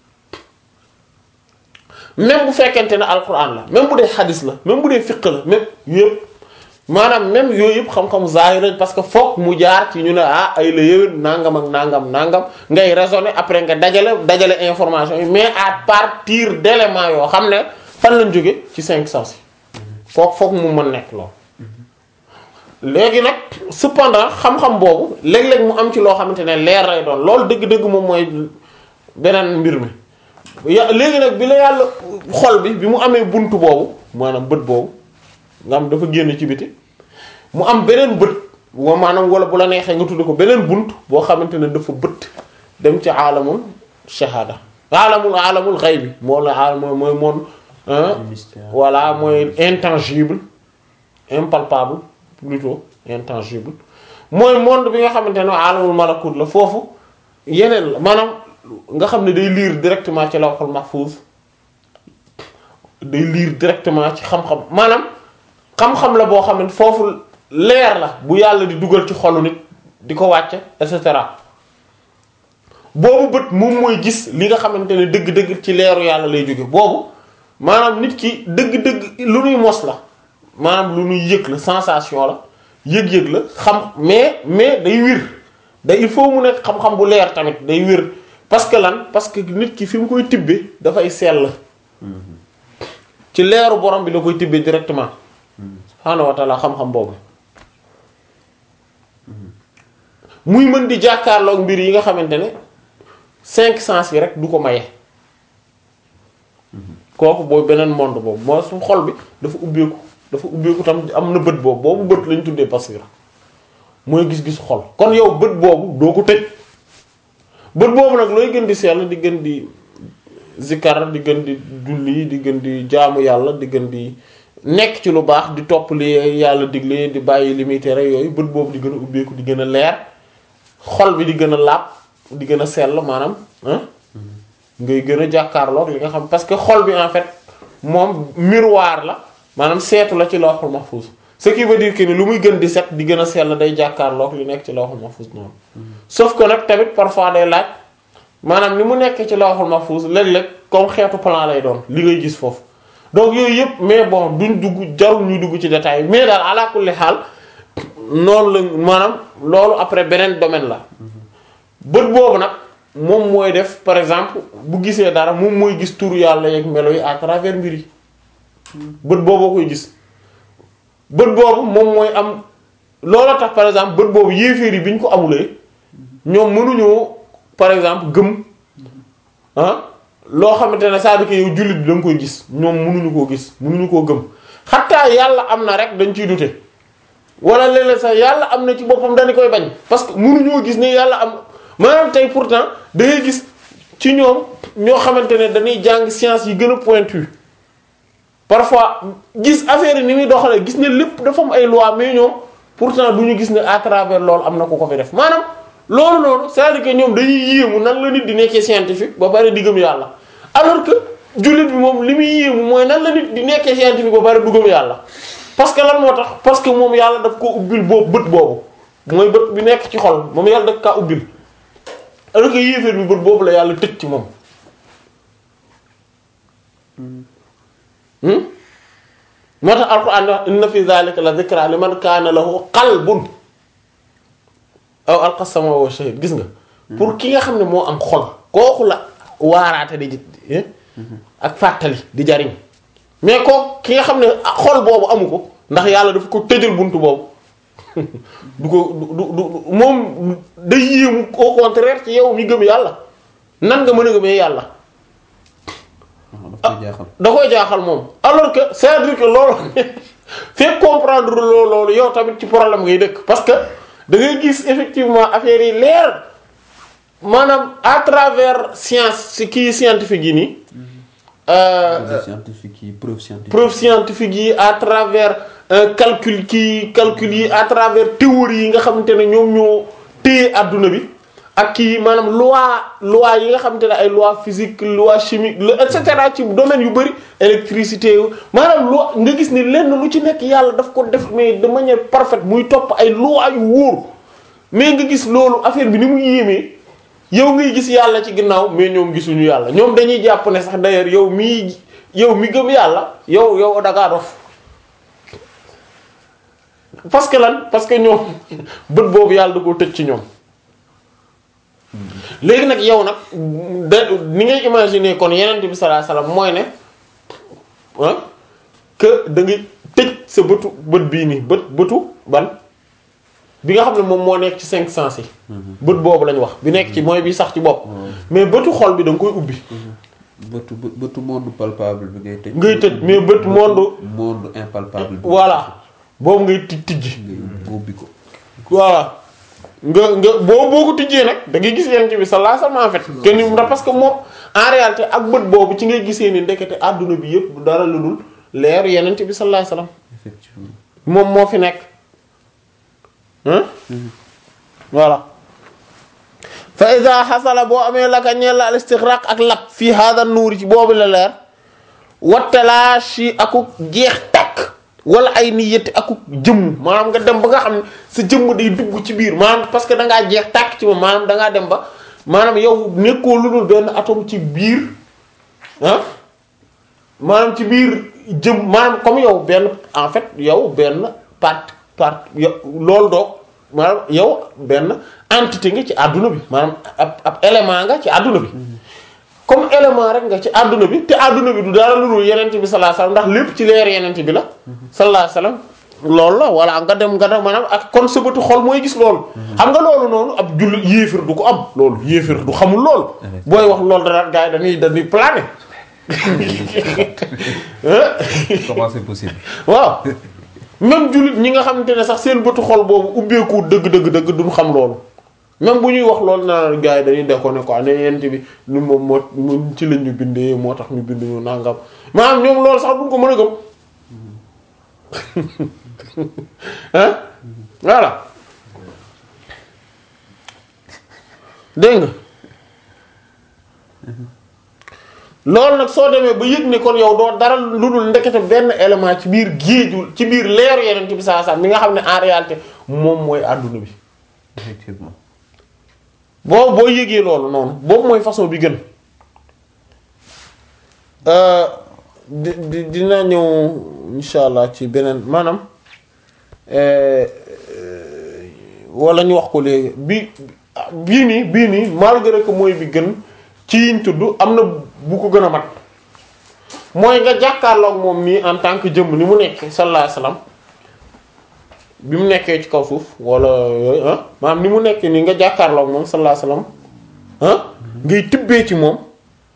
même bu fekkente ne alquran la même bu dee xadis la même bu dee fiq la même yëpp maanaam même yooyu yëpp xam-xam zahir lañ parce que fokk mu jaar ci ñu ne ah ay la yëwén nangam ak nangam nangam ngay raisonner après nga dajale dajale information yi mais à partir d'éléments yoo xam ne fan lañ jóge ci cinq sens yi foog foog mu mën nekk loolu léegi nag cependant xam-xam boobu léeg-léeg mu am ci loo xamante ne leer lay doon loolu dëgg-dëgg moom mooy beneen mbir mi ya léegi nag bi la yàlla xol bi bi mu amee buntu boobu maanaam bët boobu nga am dafa génn ci biti mu am beneen bët wa maanaam wala bu la neexee nga tudd ko beneen bunt boo xamante ne dafa bët dem ci aalamul shahada aalamul aalamul xaybi moo la aalam mooy moon hein mystère. voilà mooy intangible impalpable plutôt intangible mooy monde bi nga xamante ne alamul malakut la foofu yeneen la maanaam nga xam ne day lire directement ci lawhul mahfuz day lire directement ci xam-xam maanaam xam-xam la boo xam ne foofu leer la bu yàlla di dugal ci xolu nit di ko wàcce et cetera boobu bët moom mooy gis li nga xamante ne dëgg-dëgg ci leeru yàlla lay jóge boobu maanaam nit ki dëgg-dëgg lu nuy mos la maanaam lu nuy yëg la sensation la yëg-yëg la xam mais mais day wir day il faut mu nekk xam-xam bu leer tamit day wir parce que lan parce que nit ki fi mu koy tibbe dafay sell ci leeru borom bi la koy tibbe directement subhaanahu wa ta'ala xam-xam boobu muy mën di jàkkaarloog mbir yi nga xamante ne cinq sens yi rek du ko maye kooku booy beneen monde boobu moo su xol bi dafa ubbeeku dafa ubbeeku tam am na bët boobu boobu bët lañ tuddee basira mooy gis-gis xol kon yow bët boobu doo ko tëj bët boobu nag looy gën di sell di gën di zikkar di gën di julli di gën di jaamu yàlla di gën di nekk ci lu baax di topp li yàlla digle di bàyyi li muy tere yooyu bët boobu di gën a ubbeeku di gën a leer xol bi di gën a laab di gën a sell maanaam ah ngay gën a jàkkaarloog li nga xam parce que xol bi en fait moom miroir la maanaam seetu la ci lawhul mahfuz ce qui veut dire que ni lu muy gën di set di gën a sell day jàkkaarloog li nekk ci lawhul mahfuz noonu sauf que nag tamit parfois day laaj maanaam ni mu nekk ci lawhul mahfuz léeg-léeg comme xeetu plan lay doon li ngay gis foofu donc yooyu yëpp mais bon duñ dugg jarul ñuy dugg ci détail mais daal ala kulli xaal noonu la maanaam loolu après beneen domaine la bët boobu nag moom mooy def par exemple bu gisee dara moom mooy gis turu yàlla yeeg melo yi à travers mbir yi bët booboo koy gis bët boobu moom mooy am loola tax par exemple bët boobu yéeféer yi bi ñu ko amulee ñoom mënuñoo par exemple gëm ah loo xamante ne c'est-à-dire que yow jullit bi da nga koy gis ñoom mënuñu koo gis mënuñu koo gëm xataa yàlla am na rek dañ ciy dute wala léeg-léeg sax yàlla am na ci boppam dañu koy bañ parce que mënuñoo gis ne yàlla am maanaam tey pourtant da ngay gis ci ñoom ñoo xamante ne dañuy jàng science yi gën a pointu parfois gis affaire yi ni muy doxalee gis ne lépp dafa am ay loi mais ñoom pourtant du ñu gis ne à travers loolu am na ku ko fi def maanaam loolu noonu c'est-à-dire que ñoom dañuy yéemu nan la nit di nekkee scientifique ba pare di gëm yàlla alors que jullit bi moom li muy yéemu mooy nan la nit di nekkee scientifique ba pare du gëm yàlla parce que lan moo tax parce que moom yàlla daf ko ubbil boobu bët boobu mooy bët bi nekk ci xol moom yàlla daf kaa ubbil alors que yéeféer bi bët boobu la yàlla tëj ci moom moo tax alquran wax inna fi zalika la dhikra liman kaana lahu qalbun aw alqa sama wa shahid gis nga pour ki nga xam ne moo am xol kooku la waaraate di ji ak fàttali di jariñ mais kooku ki nga xam ne xol boobu amu ko ndax yàlla dafa ko tëjal buntu boobu du ko du du moom day yéemu au contraire ci yow mi gëm yàlla nan nga mën a gëmee yàlla daf koy jaaxal. da koy jaaxal moom alors que c'est-à-dire que loolu fekk comprendre loolu loolu yow tamit ci problème ngay dëkk parce que da ngay gis effectivement affaire yi leer maanaam à travers science si kii scientifique yi nii preuve scientifique yi preuve scientifique. preuve scientifique yi à travers euh, calcul kii calcul yi à travers théorie yi nga xamante ne ñoom ñoo téye adduna bi ak kii maanaam loi loi yi nga xamante ne ay loi physique loi chimique le et cetera ci domaine yu bari électricité maanaam loi nga gis ni lenn lu ci nekk yàlla daf ko def mais de manière parfaite muy topp ay loi yu wóor mais nga gis loolu affaire bi ni mu yéemee yow ngay gis yàlla ci ginnaaw mais ñoom gisuñu yàlla ñoom dañuy jàpp ne sax d'ailleurs yow mii yow mi gëm yàlla yow yow dangaa dof parce que lan parce que ñoom bët boobu yàlla da koo tëj ci ñoom léegi nag yow nag da ni ngay imaginer kon yeneen bi sallallahu alayhi wasallam mooy ne ah que da ngay tëj sa bëtu bët bii nii bët bëtu ban bi nga xam ne moom moo nekk ci cinq sens yi bët boobu lañ wax bi nekk ci mooy bi sax ci bopp mais bëtu xol bi da nga koy ubbi bëtu bë- bëtu monde palpable bi ngay tëj. ngay tëj mais bët monde monde impalpable bi. voilà boobu ngay tij tijji ngay ubbi ko. voilà nga nga boo boo ko tijjee nag da ngay gis yenent bi sallallahu alayhi wasallam en fait que ni ndax parce que moom en réalité ak bët boobu ci ngay gisee ni ndekete àdduna bi yëpp du dara lu dul leeru yenent bi sallallahu alayhi wasallam effectivement moom moo fi nekk hein voilà fa iza xasala boo amee laka ñeel la al istigraq ak lap fii hada nuuri ci boobu la leer wattalaashi akuk jeex takk wala ay niyati akuk jëmm maanaam nga dem ba nga xam ne sa jëmm day dugg ci biir maanaam parce que da ngaa jeex tàkk ci moom maanaam da ngaa dem ba maanaam yow nekkoo lu dul benn atome ci biir ah maanaam ci biir jëm maanaam comme yow benn en fait yow benn part part yow loolu doog maanaam yow benn entité nga ci àdduna bi maanaam ab ab élément nga ci àdduna bi comme élément rek nga ci àdduna bi te àdduna bi du dara lu dul yenent bi sallallahu alayhi wasallam ndax lépp ci leer yenent bi la sallallahu alayhi wasallam loolu la walla nga dem nga dem maanaam ak kon sa bëtu xol mooy gis loolu xam nga loolu noonu ab jullit yéefir du ko am loolu yéefir du xamul loolu booy wax loolu dara gars yi dañuy dañuy plané comment c'est possible waaw même jullit ñi nga xamante ne sax seen bëtu xol boobu ubbeeku dëgg dëgg dëgg duñ xam loolu même bu ñuy wax loolu naa gars yi dañuy déconné quoi ne yent bi ni moom moo mu ci lañ ñu bindee moo tax ñu bind ñu nangam maanaam ñoom loolu sax duñ ko mën a gëm hein voilà dégg nga loolu nag soo demee ba yëg ne kon yow doo dara lu dul ndekete benn élément ci biir géeju ci biir leeru yeneen bi saa saa mi nga xam ne en réalité moom mooy àdduna bi effectivement boo boo yëgee loolu noonu boobu mooy façon bi gën di di dina ñëw insha allah ci beneen maanaam wala ñu wax ko léegi bi bii nii bii nii malgré que mooy bi gën ci yiñ tudd am na bu ko gën a mat mooy nga jàkkaarloog moom nii en tant que jëmm ni mu nekk sallallahu alayhi wasallam bi mu nekkee ci kaw suuf wala yooyu ah maanaam ni mu nekk nii nga jàkkaarloog moom sallallahu alayhi wasallam ah ngay tibbee ci moom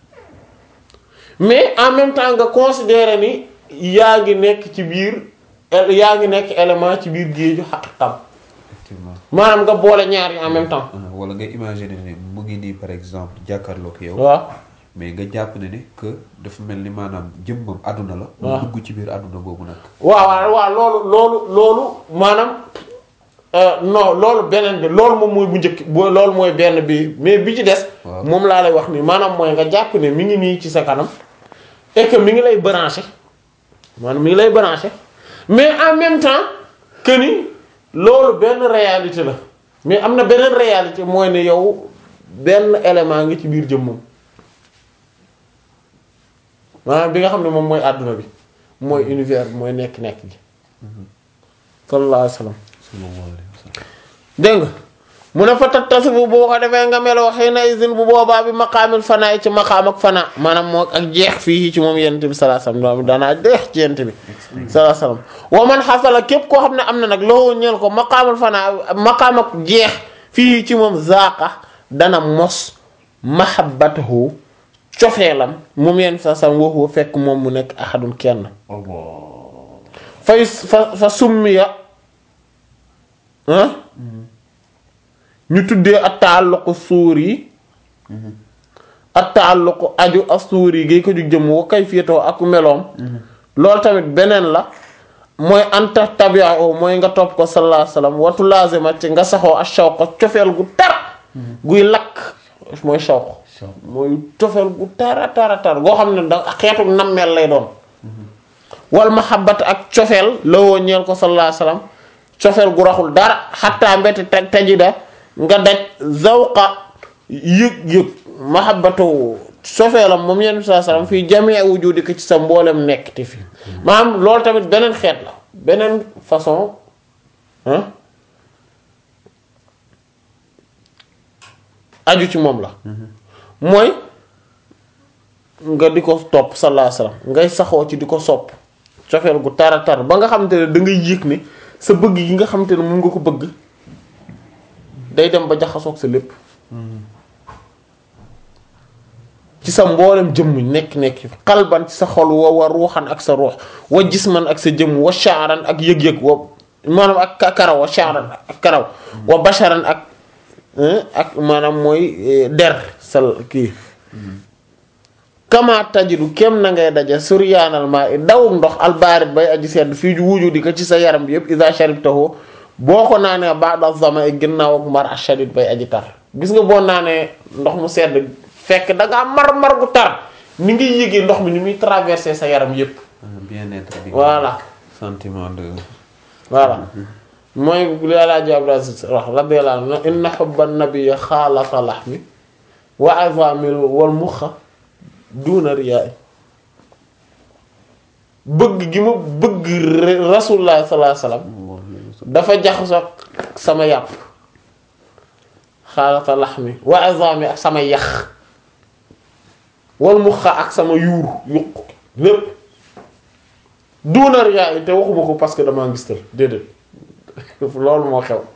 mais en même temps nga considérer ni yaa ngi nekk ci biir yaa ngi nekk élément ci biir géeju xaqiqam effectivement maanaam nga boole ñaar yi en même temps Ah, wala nga imaginer ne mu ngi nii par exemple jàkkaarloog yow waaw mais nga jàpp ne ne que dafa mel ni maanaam jëmmam àdduna la waaw mu dugg ci biir àdduna boobu nag waaw waaw waaw loolu loolu loolu maanaam euh, non loolu beneen bi loolu moom mooy bu njëkk bu loolu mooy benn bi mais bi ci des Waaw. moom laa lay wax ni maanaam mooy nga jàpp ne mi ngi nii ci sa kanam et que mi ngi lay branché maanaam mi ngi lay branché mais en même temps que ni loolu benn réalité la mais am na beneen réalité mooy ne yow benn élément nga ci biir jëmmam maanaam bi nga xam ne moom mooy àdduna bi mooy univers bi mooy nekk-nekk gi sallallahu alayhi wa sallam sallallahu alayhi wa sallam dégg nga mu ne fa tattasi bu boo ko defee nga meloo xëy na izin bu boobaa bi maqaamil fanaa ci maqaam ak fanaa maanaam moo ak jeex fii ci moom yent bi sallallahu alayhi wasallam danaa jeex ci yent bi sallallahu alayhi wasallam wa man xasala képp koo xam ne am na nag loo ñeel ko maqaamul fanaa maqaam ak jeex fii ci moom zaaqa dana mos mahabbatahu cofeelam moom yent bi sallallahu alayhi wasallam waxu fekk moom mu nekk ahadun kenn fay fa fa summiya ah ñu tuddee at taalluqu suur yi at taalluqu aju as suur yi gay ko jug jëm wa kayfiyatoo ak meloom loolu tamit beneen la mooy anta tabi'u mooy nga topp ko sallallahu alayhi wasallam watu lazima ci nga saxoo ak shawqa cofeel gu tar guy lakk mooy shawq mooy cofeel gu tara tara tar goo xam ne da xeetu nammeel lay doon wal mahabbat ak cofeel la woo ñeel ko sallallahu alayhi wasallam cofeel gu raxul dara xattaa mbete taj tajida nga daj zawqa yëg-yëg mahabbatu cofeelam moom yenn saa salaam fii jamii wujudika ci sa mboolem nekk te fi maanaam loolu tamit beneen xeet la beneen façon ah aju ci moom la mooy nga di ko topp sallallahu alayhi wasallam ngay saxoo ci di ko sopp cofeel gu tara tar ba nga xamante ne da ngay yëg ni sa bëgg yi nga xamante ne mun nga ko bëgg day dem ba jaxasoog sa lépp ci sa mboolem jëmm nekk nekk xalban ci sa xol wa wa ruuxan ak sa ruux wa jisman ak sa jëmm wa sha'ran ak yëg-yëg wa maanaam ak karaw wa sha'ran ak karaw wa basharan ak ak maanaam mooy der sal kii kama tajidu kem na ngay daje suryaanal maa i dawum ndox albaarit bay aji sedd fii ju wuju di ko ci sa yaram bi yëpp isa sharibtahu boo ko naanee ba'da zama i ginnaaw ak mar ashadid bay aji tar gis nga boo naanee ndox mu sedd fekk da ngaa mar mar gu tar ni ngay yëgee ndox mi ni muy traverser sa yaram yëpp bien-être bi. voilà sentiment de. voilà mooy li Alaaji Abdou Aziz wax radiyallahu anhu inna hubba nabiyyi xaalata lahmi wa azamil wal muxa duuna riyaay bëgg gi ma bëgg rasulullah sallallahu alayhi wasallam dafa jaxasoo sama yàpp xaalata lahmi wa azami ak sama yax wal muxa ak sama yuur yuq lépp duuna riyaay te waxuma ko parce que damaa ngistal déedéet loolu moo xew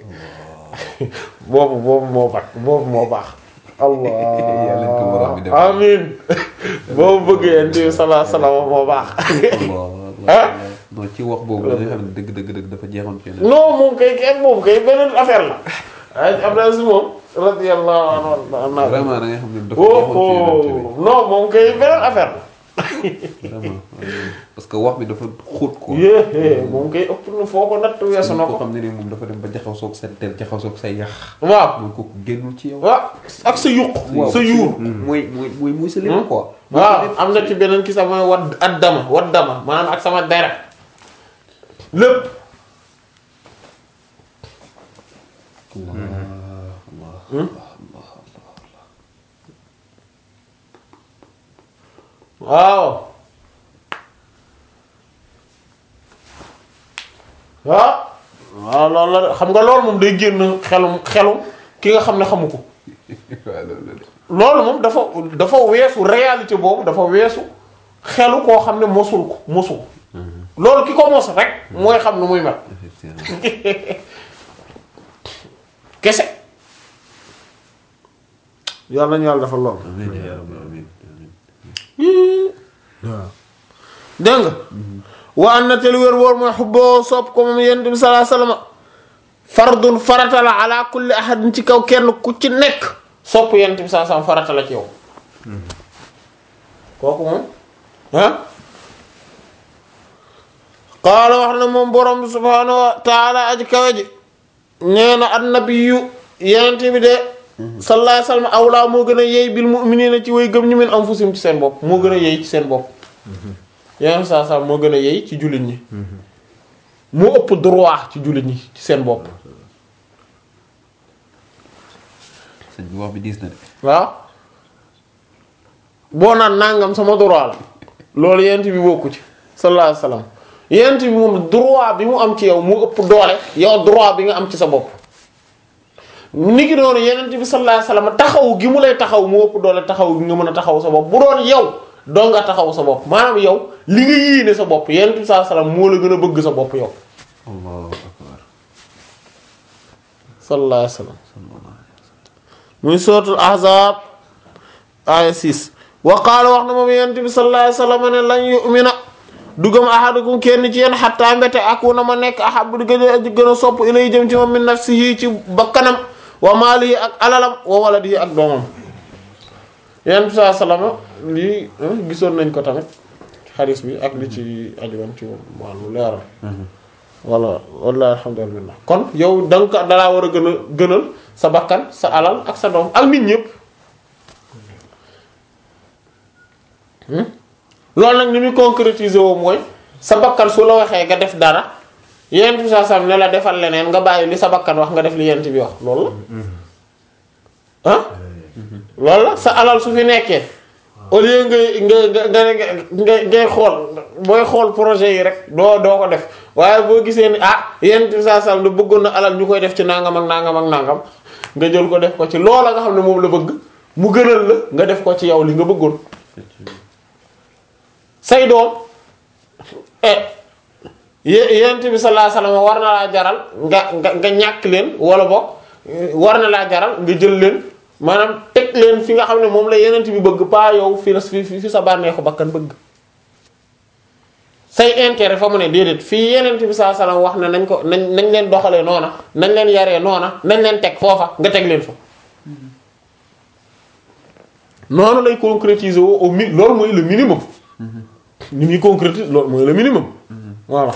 boobu boobu moo baax boobu moo baax allah Yàlla ko borom bi def. amin boobu bëggee yent bi salaa salaam moo baax ah non ci wax boobu la nga xam ne dëgg dëgg dëgg dafa jeexoon ci yeneen. non moom kay kenn moom kay beneen affaire la ay Abdou Aziz moom radiyallahu anhu vraiment da nga xam ne dafa oh jeexoon ci yeneen oh non moom kay beneen affaire la vraiment parce que wax bi dafa xóot quoi. yéé moom kay ëpp na foo ko natt weesu na koo ko xam ne ni moom dafa dem ba jaxasoog sa der jaxasoog sa yax. waaw mooy kooku génnul ci yow. waaw ak sa yuq sa yuur mooy mooy mooy mooy sa lépp quoi. waaw am na ci beneen ki sax mooy wat at dama wat dama maanaam ak sama deret lépp waaw waaw waaw loolu la de xam nga loolu moom day génn xelum xelum ki nga xam ne xamu ko waaw loolu la. loolu moom dafa dafa weesu réalité boobu dafa weesu xelu koo xam ne mosul ko mosul loolu ki ko mos rek mooy xam nu muy mel effectivement. kese yàlla nañu yàlla dafa lool amiin yaa rabbi amiin amiin. dégg nga wa an na tel wér wóor mooy xubboo sopp ko moom yonent bi sallallahu alayhi wasallam fardun farata la ala kulli ahadin ci kaw kenn ku ci nekk sopp yonent bi sallallahu alayhi wasallam farata la ci yow kooku moom ah qaala wax na moom borom bi subhaanahu wa taala aji kawe ji nee na annabiyu yonent bi de sallallahu alayhi wasallam awlaa moo gën a yey bil mu'minina ci way gëm ñu min anfusihim ci seen bopp moo gën a yey ci seen bopp yonent bi sallallahu alayhi wasallam moo gën a yey ci jullit ñi moo ëpp droit ci jullit ñi ci seen bopp sëñ bi wax bi diis na de. waaw boo naan nangam sama droit la loolu yent bi bokku ci sallallahu alayhi wasallam yent bi moom droit bi mu am ci yow mu ëpp doole yow droit bi nga am ci sa bopp ni ki noonu yenent bi sallallahu alayhi wasallam taxaw gi mu lay taxaw mu ëpp doole taxaw gi nga mën a taxaw sa bopp bu doon yow doo nga taxaw sa bopp maanaam yow li nga yéene sa bopp yenent bi sallallahu alayhi wasallam moo la gën a bëgg sa bopp yow allahu akbar. sallallahu alayhi wasallam sallallahu alayhi wa sallam. muy suratul ahzab aya 6 wa qaala wax na moom yonent bi sallallahu alayhi wasallam ne lan yu'mina dugam ahadukum kenn ci yéen xatta mbete akuna ma nekk ahab di gën a gën a sopp ilay jëm ci moom min nafsihi ci bakkanam wa maalihi ak alalam wa waladihi ak doomam yonent bi sallallahu alayhi wasallam lii gisoon nañ ko tamit xadis bi ak li ci ajuwan ci wàllu leeral walla wallahi alhamdulillah kon yow da nga ko dalaa war a gën a gënal sa bakkan sa alal ak sa doom ak nit ñëpp loolu nag ni muy concrétiser woo mooy sa bakkan su la waxee nga def dara yent bi saa sam ne la defal leneen nga bàyyi li sa bakkan wax nga def li yent bi wax loolu la ah loolu la sa alal su fi nekkee au lieu ngay nga nga nga nga ngay xool booy xool projet yi rek doo doo ko def waaye boo gisee ni ah yent bi saa sam da bëggoon na alal ñu koy def ci nangam ak nangam ak nangam nga jël ko def ko ci loola nga xam ne moom la bëgg mu gënal la nga def ko ci yow li nga bëggoon say doom eh yent bi sallallahu alayhi wasallam war na laa jaral nga nga nga ñàkk leen wala boog war na laa jaral nga jël leen maanaam teg leen fi nga xam ne moom la yenent bi bëgg pas yow fi la fi fi sa bànneexu bakkan bëgg say intérêt fa mu ne déedéet fii yeneen bi saa salaam wax ne nañ ko nañ nañ leen doxalee noona nañ leen yaree noona nañ leen teg foofa nga teg leen fa noonu lay concrétiser woo au mi loolu mooy le minimum ni muy concrétiser loolu mooy le minimum voilà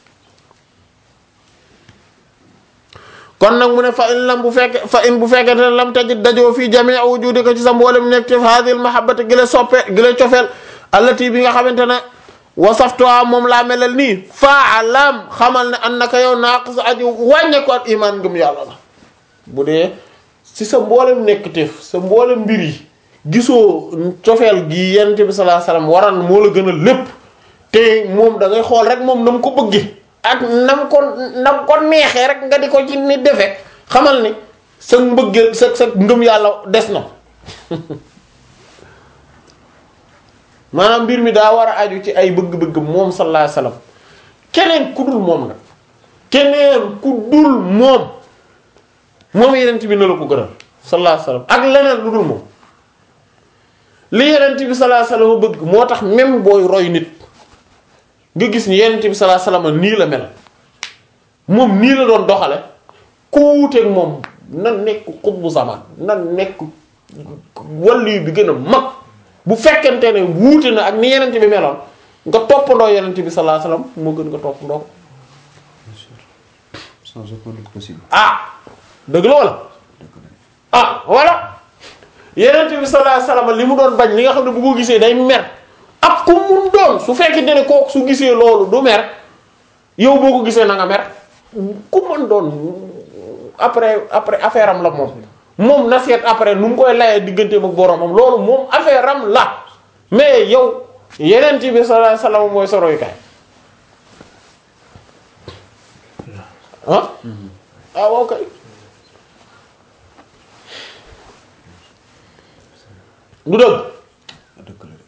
kon nag mu ne fa in lam bu fekke fa in bu fekkee ne lam tajid dajoo fii jamii wujudika ci sa mboolem nekk ci hadhihi mahabbati gi la soppe gi la cofeel allati bi nga xamante ne wasaftuha moom laa melal nii faalam xamal ne annaka yow naaqis aji wàññe ko ak iman ngëm yàlla la bu dee si sa mboolem nekk teef sa mboolem mbir yi gisoo cofeel gi yonent bi sallallahu alayhi wasallam waran moo la gën a lépp te moom da ngay xool rek moom na mu ko bëggee ak nam ko nam ko neexee rek nga di ko ci ni defee xamal ni sa mbëggeel sa sa ngëm yàlla des na maanaam mbir mi daa war a aju ci ay bëgg-bëgg moom sallallahu alayhi wasallam keneen ku dul moom nag keneen ku dul moom moom yenent bi na la ko gënal sallallahu alayhi wasallam ak leneen lu dul moom li yenent bi sallallahu alayhi wasallam bëgg moo tax même booy roy nit nga gis ni yenent bi sallallahu alayhi wasallam nii la mel moom nii la doon doxale ku wuuteeg moom na nekk xutbu zaman na nekk wàllu bi gën a mag bu fekkente ne wuute na ak ni yenent bi meloon nga toppandoo yenent bi sallallahu alayhi wasallam moo gën nga toppandoo ko bien sûr sans aucun doute possible ah dëgg la wala ah voilà yenent bi sallallahu alayhi wasallam li mu doon bañ li nga xam ne bu ko gisee day mer ak ku mun doon su fekkente ne kooku su gisee loolu du mer yow boo ko gisee na nga mer ku mën doon après après affaire am la moom moom na seet après nu mu koy layee digganteem ak boromam loolu moom affaire am la mais yow yeneen bi sallallahu alayhi wasallam mooy sa royukaay ah ah ok du dëgg dëgg la de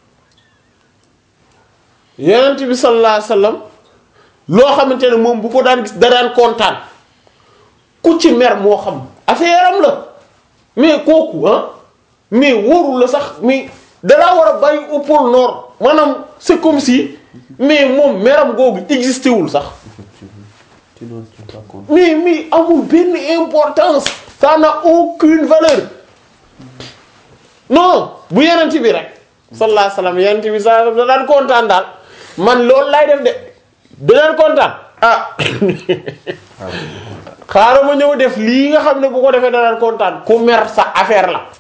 yeneen bi sallallahu alayhi wasallam loo xamante ne moom bu ko daan gis da daan kontaan ku ci mer moo xam affaire am la mais kooku ah mais wóorul la sax mais dalaa war a bàyyi au pôle nord maanaam c'est comme si mais moom meram googu existé wul sax effectivement tu n'en tiens pas compte mais mais amul benn importance ça n'a aucune valeur non bu yeneen bi rek sallallahu alayhi wasallam yeneen bi sa da daan kontaan daal man loolu lay def de da daan kontaan ah waaw xaaral ma ñëw def lii nga xam ne bu ko defee da daan kontaan ku mer sa affaire la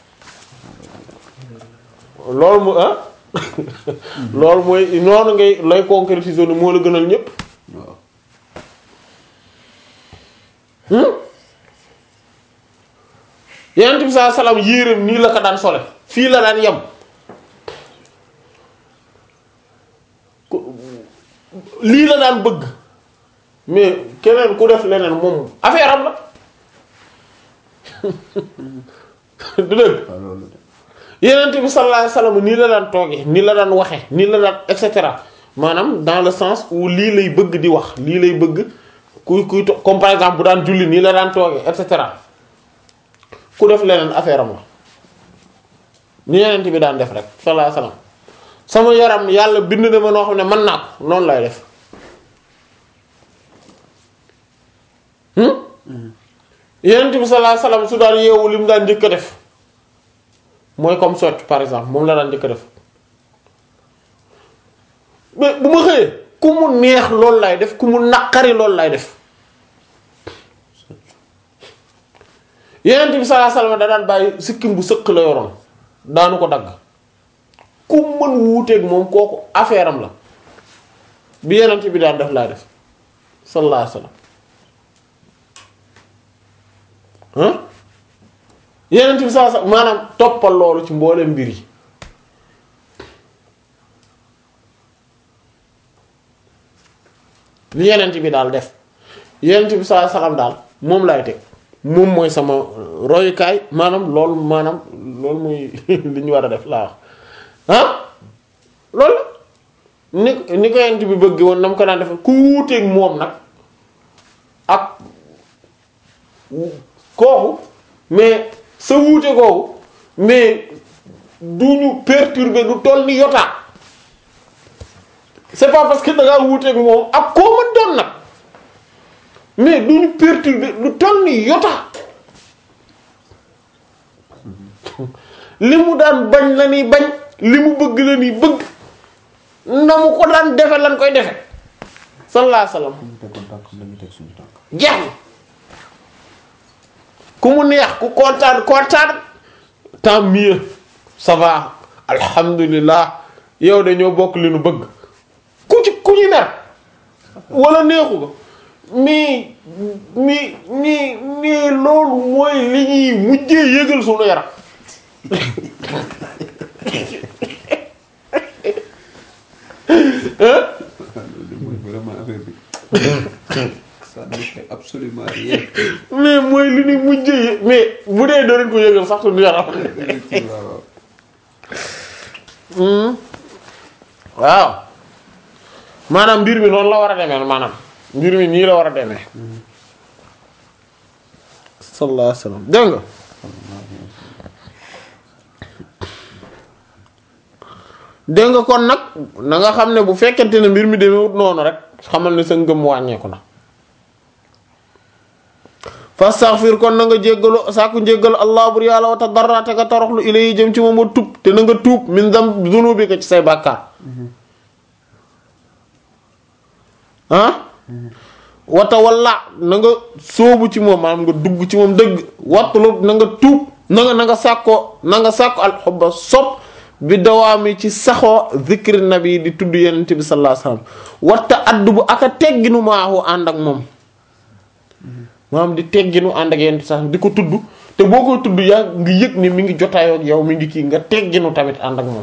loolu mu ah loolu mooy noonu ngay lay concrétiser ni moo la gënal ñépp waaw yenent bi saa salaam yéreem nii la ko daan sole fii la daan yem ku- lii la daan bëgg mais keneen ku def leneen moom affaire am la du dëgg waaw loolu de yenent bi sallallahu alayhi wasallam nii la daan toogee nii la daan waxe nii la daan et cetera maanaam dans le sens où lii lay bëgg di wax lii lay bëgg kuy kuy to- comme par exemple bu daan julli nii la daan toogee et cetera ku def leneen affaire am la ni yenent bi daan def rek sallallahu alayhi wasallam sama yaram yàlla bind na ma noo xam ne mën naa ko noonu lay def hmm yenent bi sallallahu alayhi wasallam su daan yeewu li mu daan njëkk a def mooy comme socc par exemple moom la daan njëkk a def mais bu ma xëyee ku mu neex loolu lay def ku mu naqari loolu lay def yenent bi sallallahu alayhi wasallam da daan bàyyi sikkim bu sëq la yoroon daanu ko dagg ku mën wuuteeg moom kooku affaire am la bi yenent bi daan def laa def sallallahu alayhi wasallam ah yenent bi sallallahu alayhi wasallam maanaam toppal loolu ci mbooleem mbir yi li yenent bi daal def yenent bi sallallahu alayhi wasallam daal moom laay teg moom mooy sama royukaay maanaam loolu maanaam loolu mooy li ñu war a def laa wax ah loolu ni ni ko yenent bi bëgg woon na mu ko daan def ku wuuteeg moom nag ak kooku mais sa wuute kooku mais du ñu perturber du toll ni yotaa c'est pas parce que da ngaa wuuteeg moom ak koo mën doon nag mais du ñu perturber lu toll ni yota li mu daan bañ la ni bañ li mu bëgg la ni bëgg na mu ko daan defe lan koy defe sallallahu alayhi wasallam ñu tegoon tànk nañu teg suñu tànk jeex na ku mu neex ku kontaan kontaan tant mieux ça va alhamdulilah yow dañoo bokk li nu bëgg ku ci ku ñu mer wala neexu ko mais mais mais mais loolu mooy li ñuy mujjee yëgal sunu yaram hein loolu mooy vraiment affaire bi ça ne fait absolument rien mais mooy li ñuy mujjee yë- mais bu dee doo leen ko yëgal sax sunu yaram waaw Hmm. waaw maanaam mbir mi noonu la war a demee maanaam mbir mi nii la war a demee sallallahu alayhi wasallam dégg nga dégg nga kon nag na nga xam ne bu fekkente ne mbir mi demewut noonu rek xamal ne sa ngëm wàññeeku na fastaghfir kon na nga jéggalu sàkku njéggalu allah bur yàlla wa tadarra te nga toroxlu ilayhi jëm ci moom wa tub te na nga tuub min dam dunubika ci say bàkkaar ah wata walla na nga sóobu ci moom maanaam nga dugg ci moom dëgg wattulub na nga tuub na nga na nga sàkkoo na nga sàkko alxubba sopp bi dawaami ci saxoo zikri nabi di tudd yenente bi sallallahu alayhi wasallam watta addu bu aka tegginu maahu ànd ak moom maanaam di tegginu ànd ak yenente sax di ko tudd te boo koy tudd yaa ngi yëg ni mi ngi jotaayoo ak yow mi ngi kii nga tegginu tamit ànd ak moom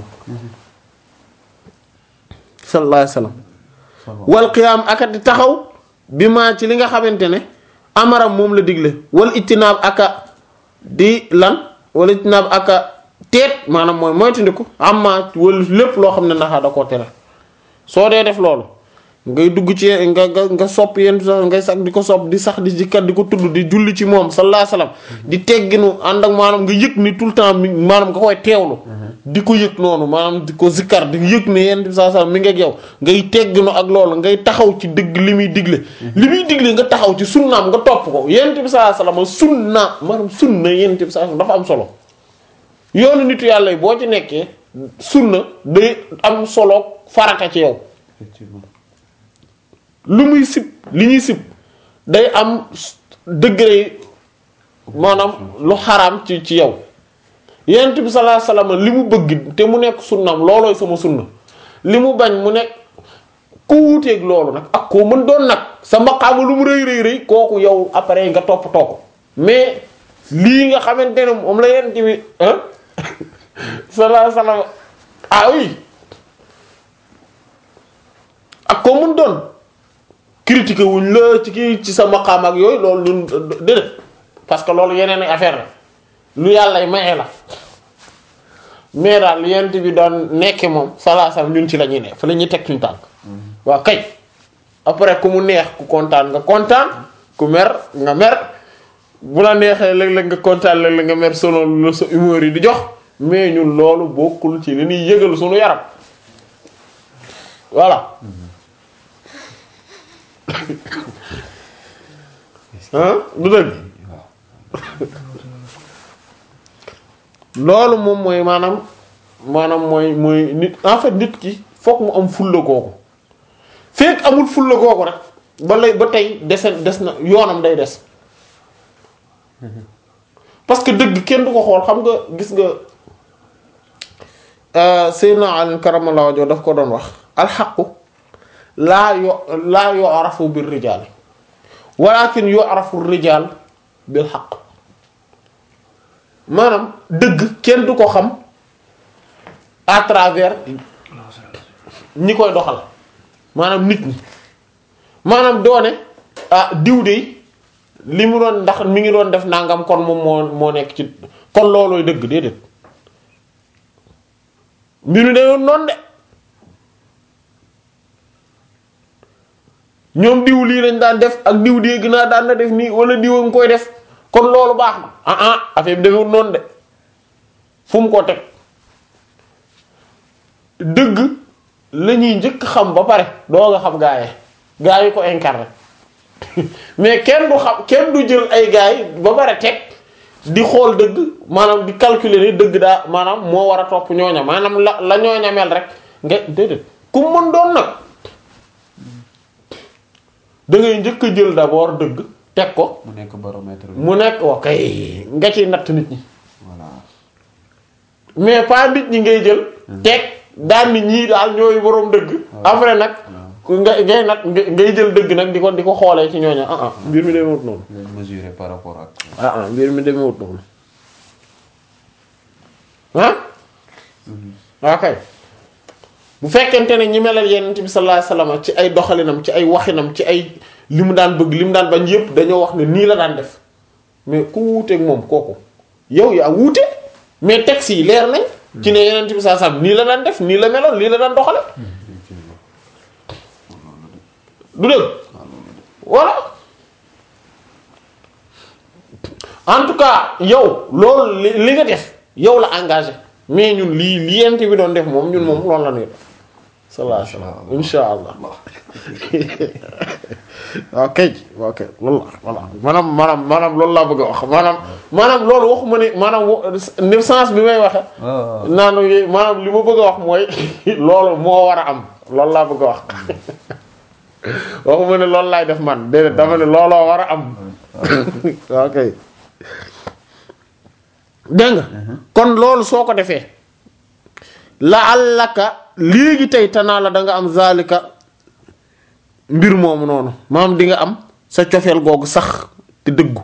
sallallahu alayhi wasallam wal qiyaam aka di taxaw bi maa ci li nga xamante ne amaram moom la digle wal ittinaab aka di lan wal ittinaab aka teet maanaam mooy moytandiku amma wala lépp loo xam ne naxaa da koo tere soo dee def loolu ngay dugg ci nga nga nga sopp yenn sax ngay sax di ko sopp di sax di jikkat di ko tudd di julli ci moom sallallahu alayhi wasallam di tegginu ànd ak maanaam nga yëg ni tout le temps mi maanaam nga koy teewlu di ko yëg noonu maanaam di ko zikkar di yëg ne yenn saa saa mi ngi ak yow ngay tegginu ak loolu ngay taxaw ci dëgg li muy digle li muy digle nga taxaw ci sunnaam nga topp ko yenn bi sallallahu alayhi wasallam sunna maanaam sunna yenn bi sallallahu alayhi wasallam dafa am solo yoonu nitu yàlla yi boo ci nekkee sunna day am solo farata ci yow effectivement lu muy sib li ñuy sib day am degré maanaam lu xaraam ci ci yow yonent bi sallallahu alayhi wasallam li mu bëgg te mu nekk sunnaam loolooy sama sunna li mu bañ mu nekk ku wuuteeg loolu nag ak koo mën doon nag sa maqaama lu mu rëy rëy rëy kooku yow après nga toppatoo ko mais lii nga xamante ne moom la yonent bi ah sallallahu alayhi wasallam ah oui ak koo mën doon critiquer wuñ la ci kii ci sa maqaam ak yooyu loolu ñun déedéet parce que loolu yeneen ay affaire la lu yàlla maye la mais daal yent bi doon nekke moom salaasam ñun ci la ñuy ne fa la ñuy teg suñu tànk waaw kay après ku mu neex ku kontaan nga kontaan ku mer nga mer bu la neexee léeg-léeg nga kontaan léeg-léeg nga mer solo la sa humeur yi di jox mais ñun loolu bokkul ci li ñuy yëgal suñu yaram voilà ah du dëgg loolu moom mooy maanaam maanaam mooy mooy nit en fait nit ki fokk mu am fulla googu fekk amul fulla googu rek ba lay ba tey dese des na yoonam day des parce que dëgg kenn du ko xool xam nga gis nga Seydina Ali karamallahu wajhu daf ko doon wax alxaqu laa yo laa yu'rafu bir rijaal walakin yu'rafu rijaal bil xaq maanaam dëgg kenn du ko xam à travers ñi koy doxal maanaam nit ñi maanaam doone ah diw de li mu doon ndax mi ngi doon def nangam kon moom moo moo nekk ci kon loolooy dëgg déedéet mbiru dayoon noonu de ñoom diw lii lañ daan def ak diw dee gën a daan na def nii wala diw a nga koy def kon loolu baax na ah ah affaire bi defewul noonu de fu mu ko teg dëgg la ñuy njëkk xam ba pare doo nga xam gaa yi gaa yi ko incarné mais kenn du xam kenn du jël ay gaa yi ba pare teg di xool dëgg maanaam di calculer ni dëgg daa maanaam moo war a topp ñooña maanaam la la ñooña mel rek nga déedéet ku mën doon nag da ngay njëkk a jël d'abord dëgg teg ko mu nekk baromètre bi mu nekk ok nga ciy natt nit ñi voilà mais pas nit ñi ngay jël teg daan nit ñii daal ñooy boroom dëgg après nag nga ngay nag ngay jël dëgg nag di ko di ko xoolee ci ñooña ah ah mbir mi demewut noonu leen mesurer par rapport ak ah ah mbir mi demewut noonu ah ok bu fekkente ne ñi melal yenent bi sallallahu alayhi wasallam ci ay doxalinam ci ay waxinam ci ay li mu daan bëgg li mu daan bañ yépp dañoo wax ne nii la daan def mais ku wuuteeg moom kooku yow yaa wuute mais texte yi leer nañ ci ne yenent bi sallallahu alayhi wasallam nii la daan def nii la meloon nii la daan doxale du dëgg voilà en tout cas yow loolu li li nga def yow la engagé mais ñun lii li yent bi doon def moom ñun moom loolu la ñuy def sallallahu alayhi wasallam insha allah ok ok loolu la voilà maanaam maanaam maanaam loolu laa bëgg a wax maanaam maanaam loolu waxuma ne maanaam ni sens bi may waxe waaw naanu maanaam li ma bëgg a wax mooy loolu moo war a am loolu laa bëgg a wax waxuma ne loolu laay def man déedéet dama ne looloo war a am ok dégg nga kon loolu soo ko defee la allaka léegi tey tanaa la da nga am zalika mbir moomu noonu maam di nga am sa cofeel googu sax te dëggu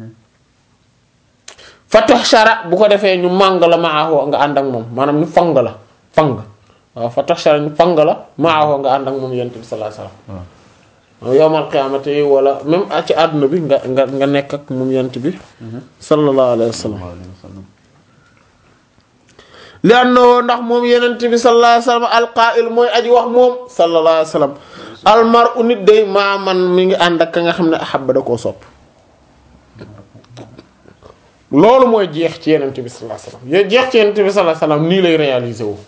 fatox shara bu ko defee ñu màng la maaxoo nga ànd ak moom maanaam ñu fang la fang waaw fatox shara ñu fang la maaxoo nga ànd ak moom yonent bi sallallahu alayhi wasallam yowmal qiyaamati wala même ci àdduna bi nga nga nga nekk ak moom yonent bi sallallahu alayhi wasallam li annahu ndax moom yonent bi sallallahu alayhi wasallam alqaa'il mooy aji wax moom sallallahu alayhi wasallam almar'u nit day maa man mi ngi ànd ak ka nga xam ne ahabba da koo sopp loolu mooy jeex ci yonent bi sallallahu alayhi wasallam yo jeex ci yonent bi sallallahu alayhi wasallam nii lay réaliser wu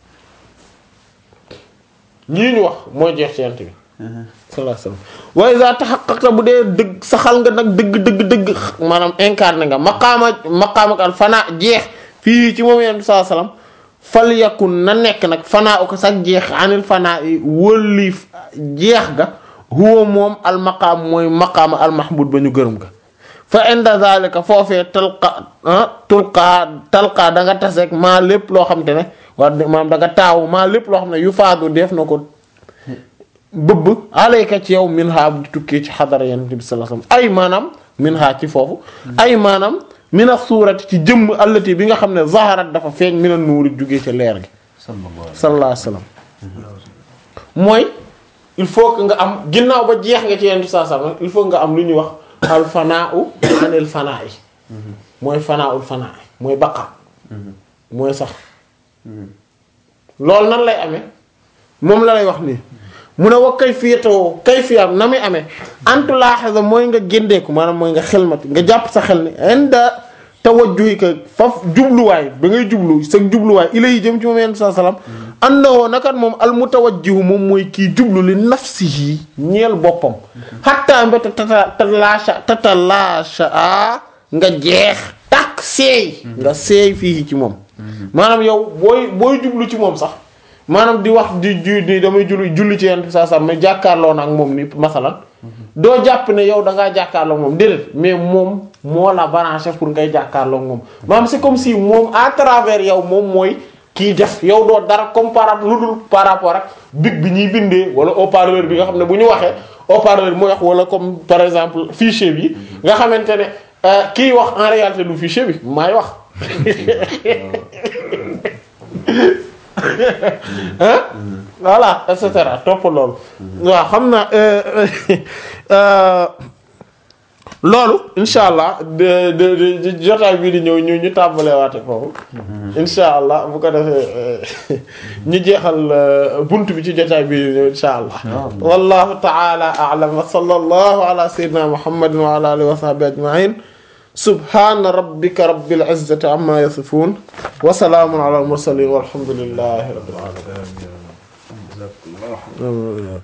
lii ñu wax mooy jeex ci yonent bi sallallahu alayhi wasallam wa iza tahaqqaqta bu dee dëgg saxal nga nag dëgg dëgg dëgg maanaam incarné nga maqaama maqaama al fana jeex fii ci moom yonent bi sallallahu alayhi wasallam fal yakun na nekk nag fanaa ko sax jeex anil fanaa yi wëlli jeex ga huwa moom al maqaam mooy maqaama al mahmud ba ñu gërëm ga fa inda zalika foofee talqa tulqaa talqaa da nga taseeg maa lépp loo xam te ne war maam da nga taawu maa lépp loo xam ne yu faadu def na ko bëbb alayka ci yow min ha bu tukkee ci xadara yonent bi sallallahu alayhi wasallam ay maanaam min ha ci foofu ay maanaam mina suurati ci jëmm allati bi nga xam ne zaharat dafa feeñ mina nuuri jugee ca leer gi sallallahu alayhi wasallam mooy il faut que nga am ginnaaw ba jeex nga ci yonent bi sallallahu alayhi wasallam il faut nga am lu ñuy wax al fanaa'u anil fanaa'i mooy fanaa'ul fanaa'i mooy baqa mooy sax loolu nan lay amee moom la lay wax nii mu ne wa kayfiyatu kayfiyam na muy amee antu laaxasa mooy nga géndeeku maanaam mooy nga xelmati nga jàpp sa xel ni inda tawajjuhi ka faf jubluwaay ba ngay jublu sa jubluwaay ilay jëm ci moom yenn saa salaam annahu nakat moom al mutawajjihu moom mooy kii jublu li nafsihi ñeel boppam hatta mbéta tata tatalaasha tatalaasha a nga jeex tak seey nga seey fii ci moom maanaam yow booy booy jublu ci moom sax maanaam di wax di ju di damay julli julli ci yenn saa saa mais jàkkaarloo na ak moom ni masalan doo jàpp ne yow da ngaa jàkkaarloo ak moom déedéet mais moom moo la branché pour ngay jàkkaarloo ak moom maanaam c'est comme si moom à travers yow moom mooy kii def yow doo dara comme par lu dul par rapport ak big bi ñuy bindee wala haut-parleur bi nga xam ne bu ñu waxee haut-parleur bi mooy wax wala comme par exemple fichier bi nga xamante ne kiy wax en réalité du fichier bi maay wax hein voilà et cetera topp loolu waaw xam na loolu insha allah de de de jotaay bii di ñëw ñu ñu tàmbalee waate foofu insha allah bu ko defee ñu jeexal bunt bi ci jotaay bii di ñëw insha allah wallahu ta'ala a'lam wa sallallahu ala sayyidina muhammadin wa ala alihi wa sahbihi ajma'in subhana rabbika rabbil izzati amma yasifun wa salaamun ala al mursalin walhamdulillahi rabbil alamin jazakumullah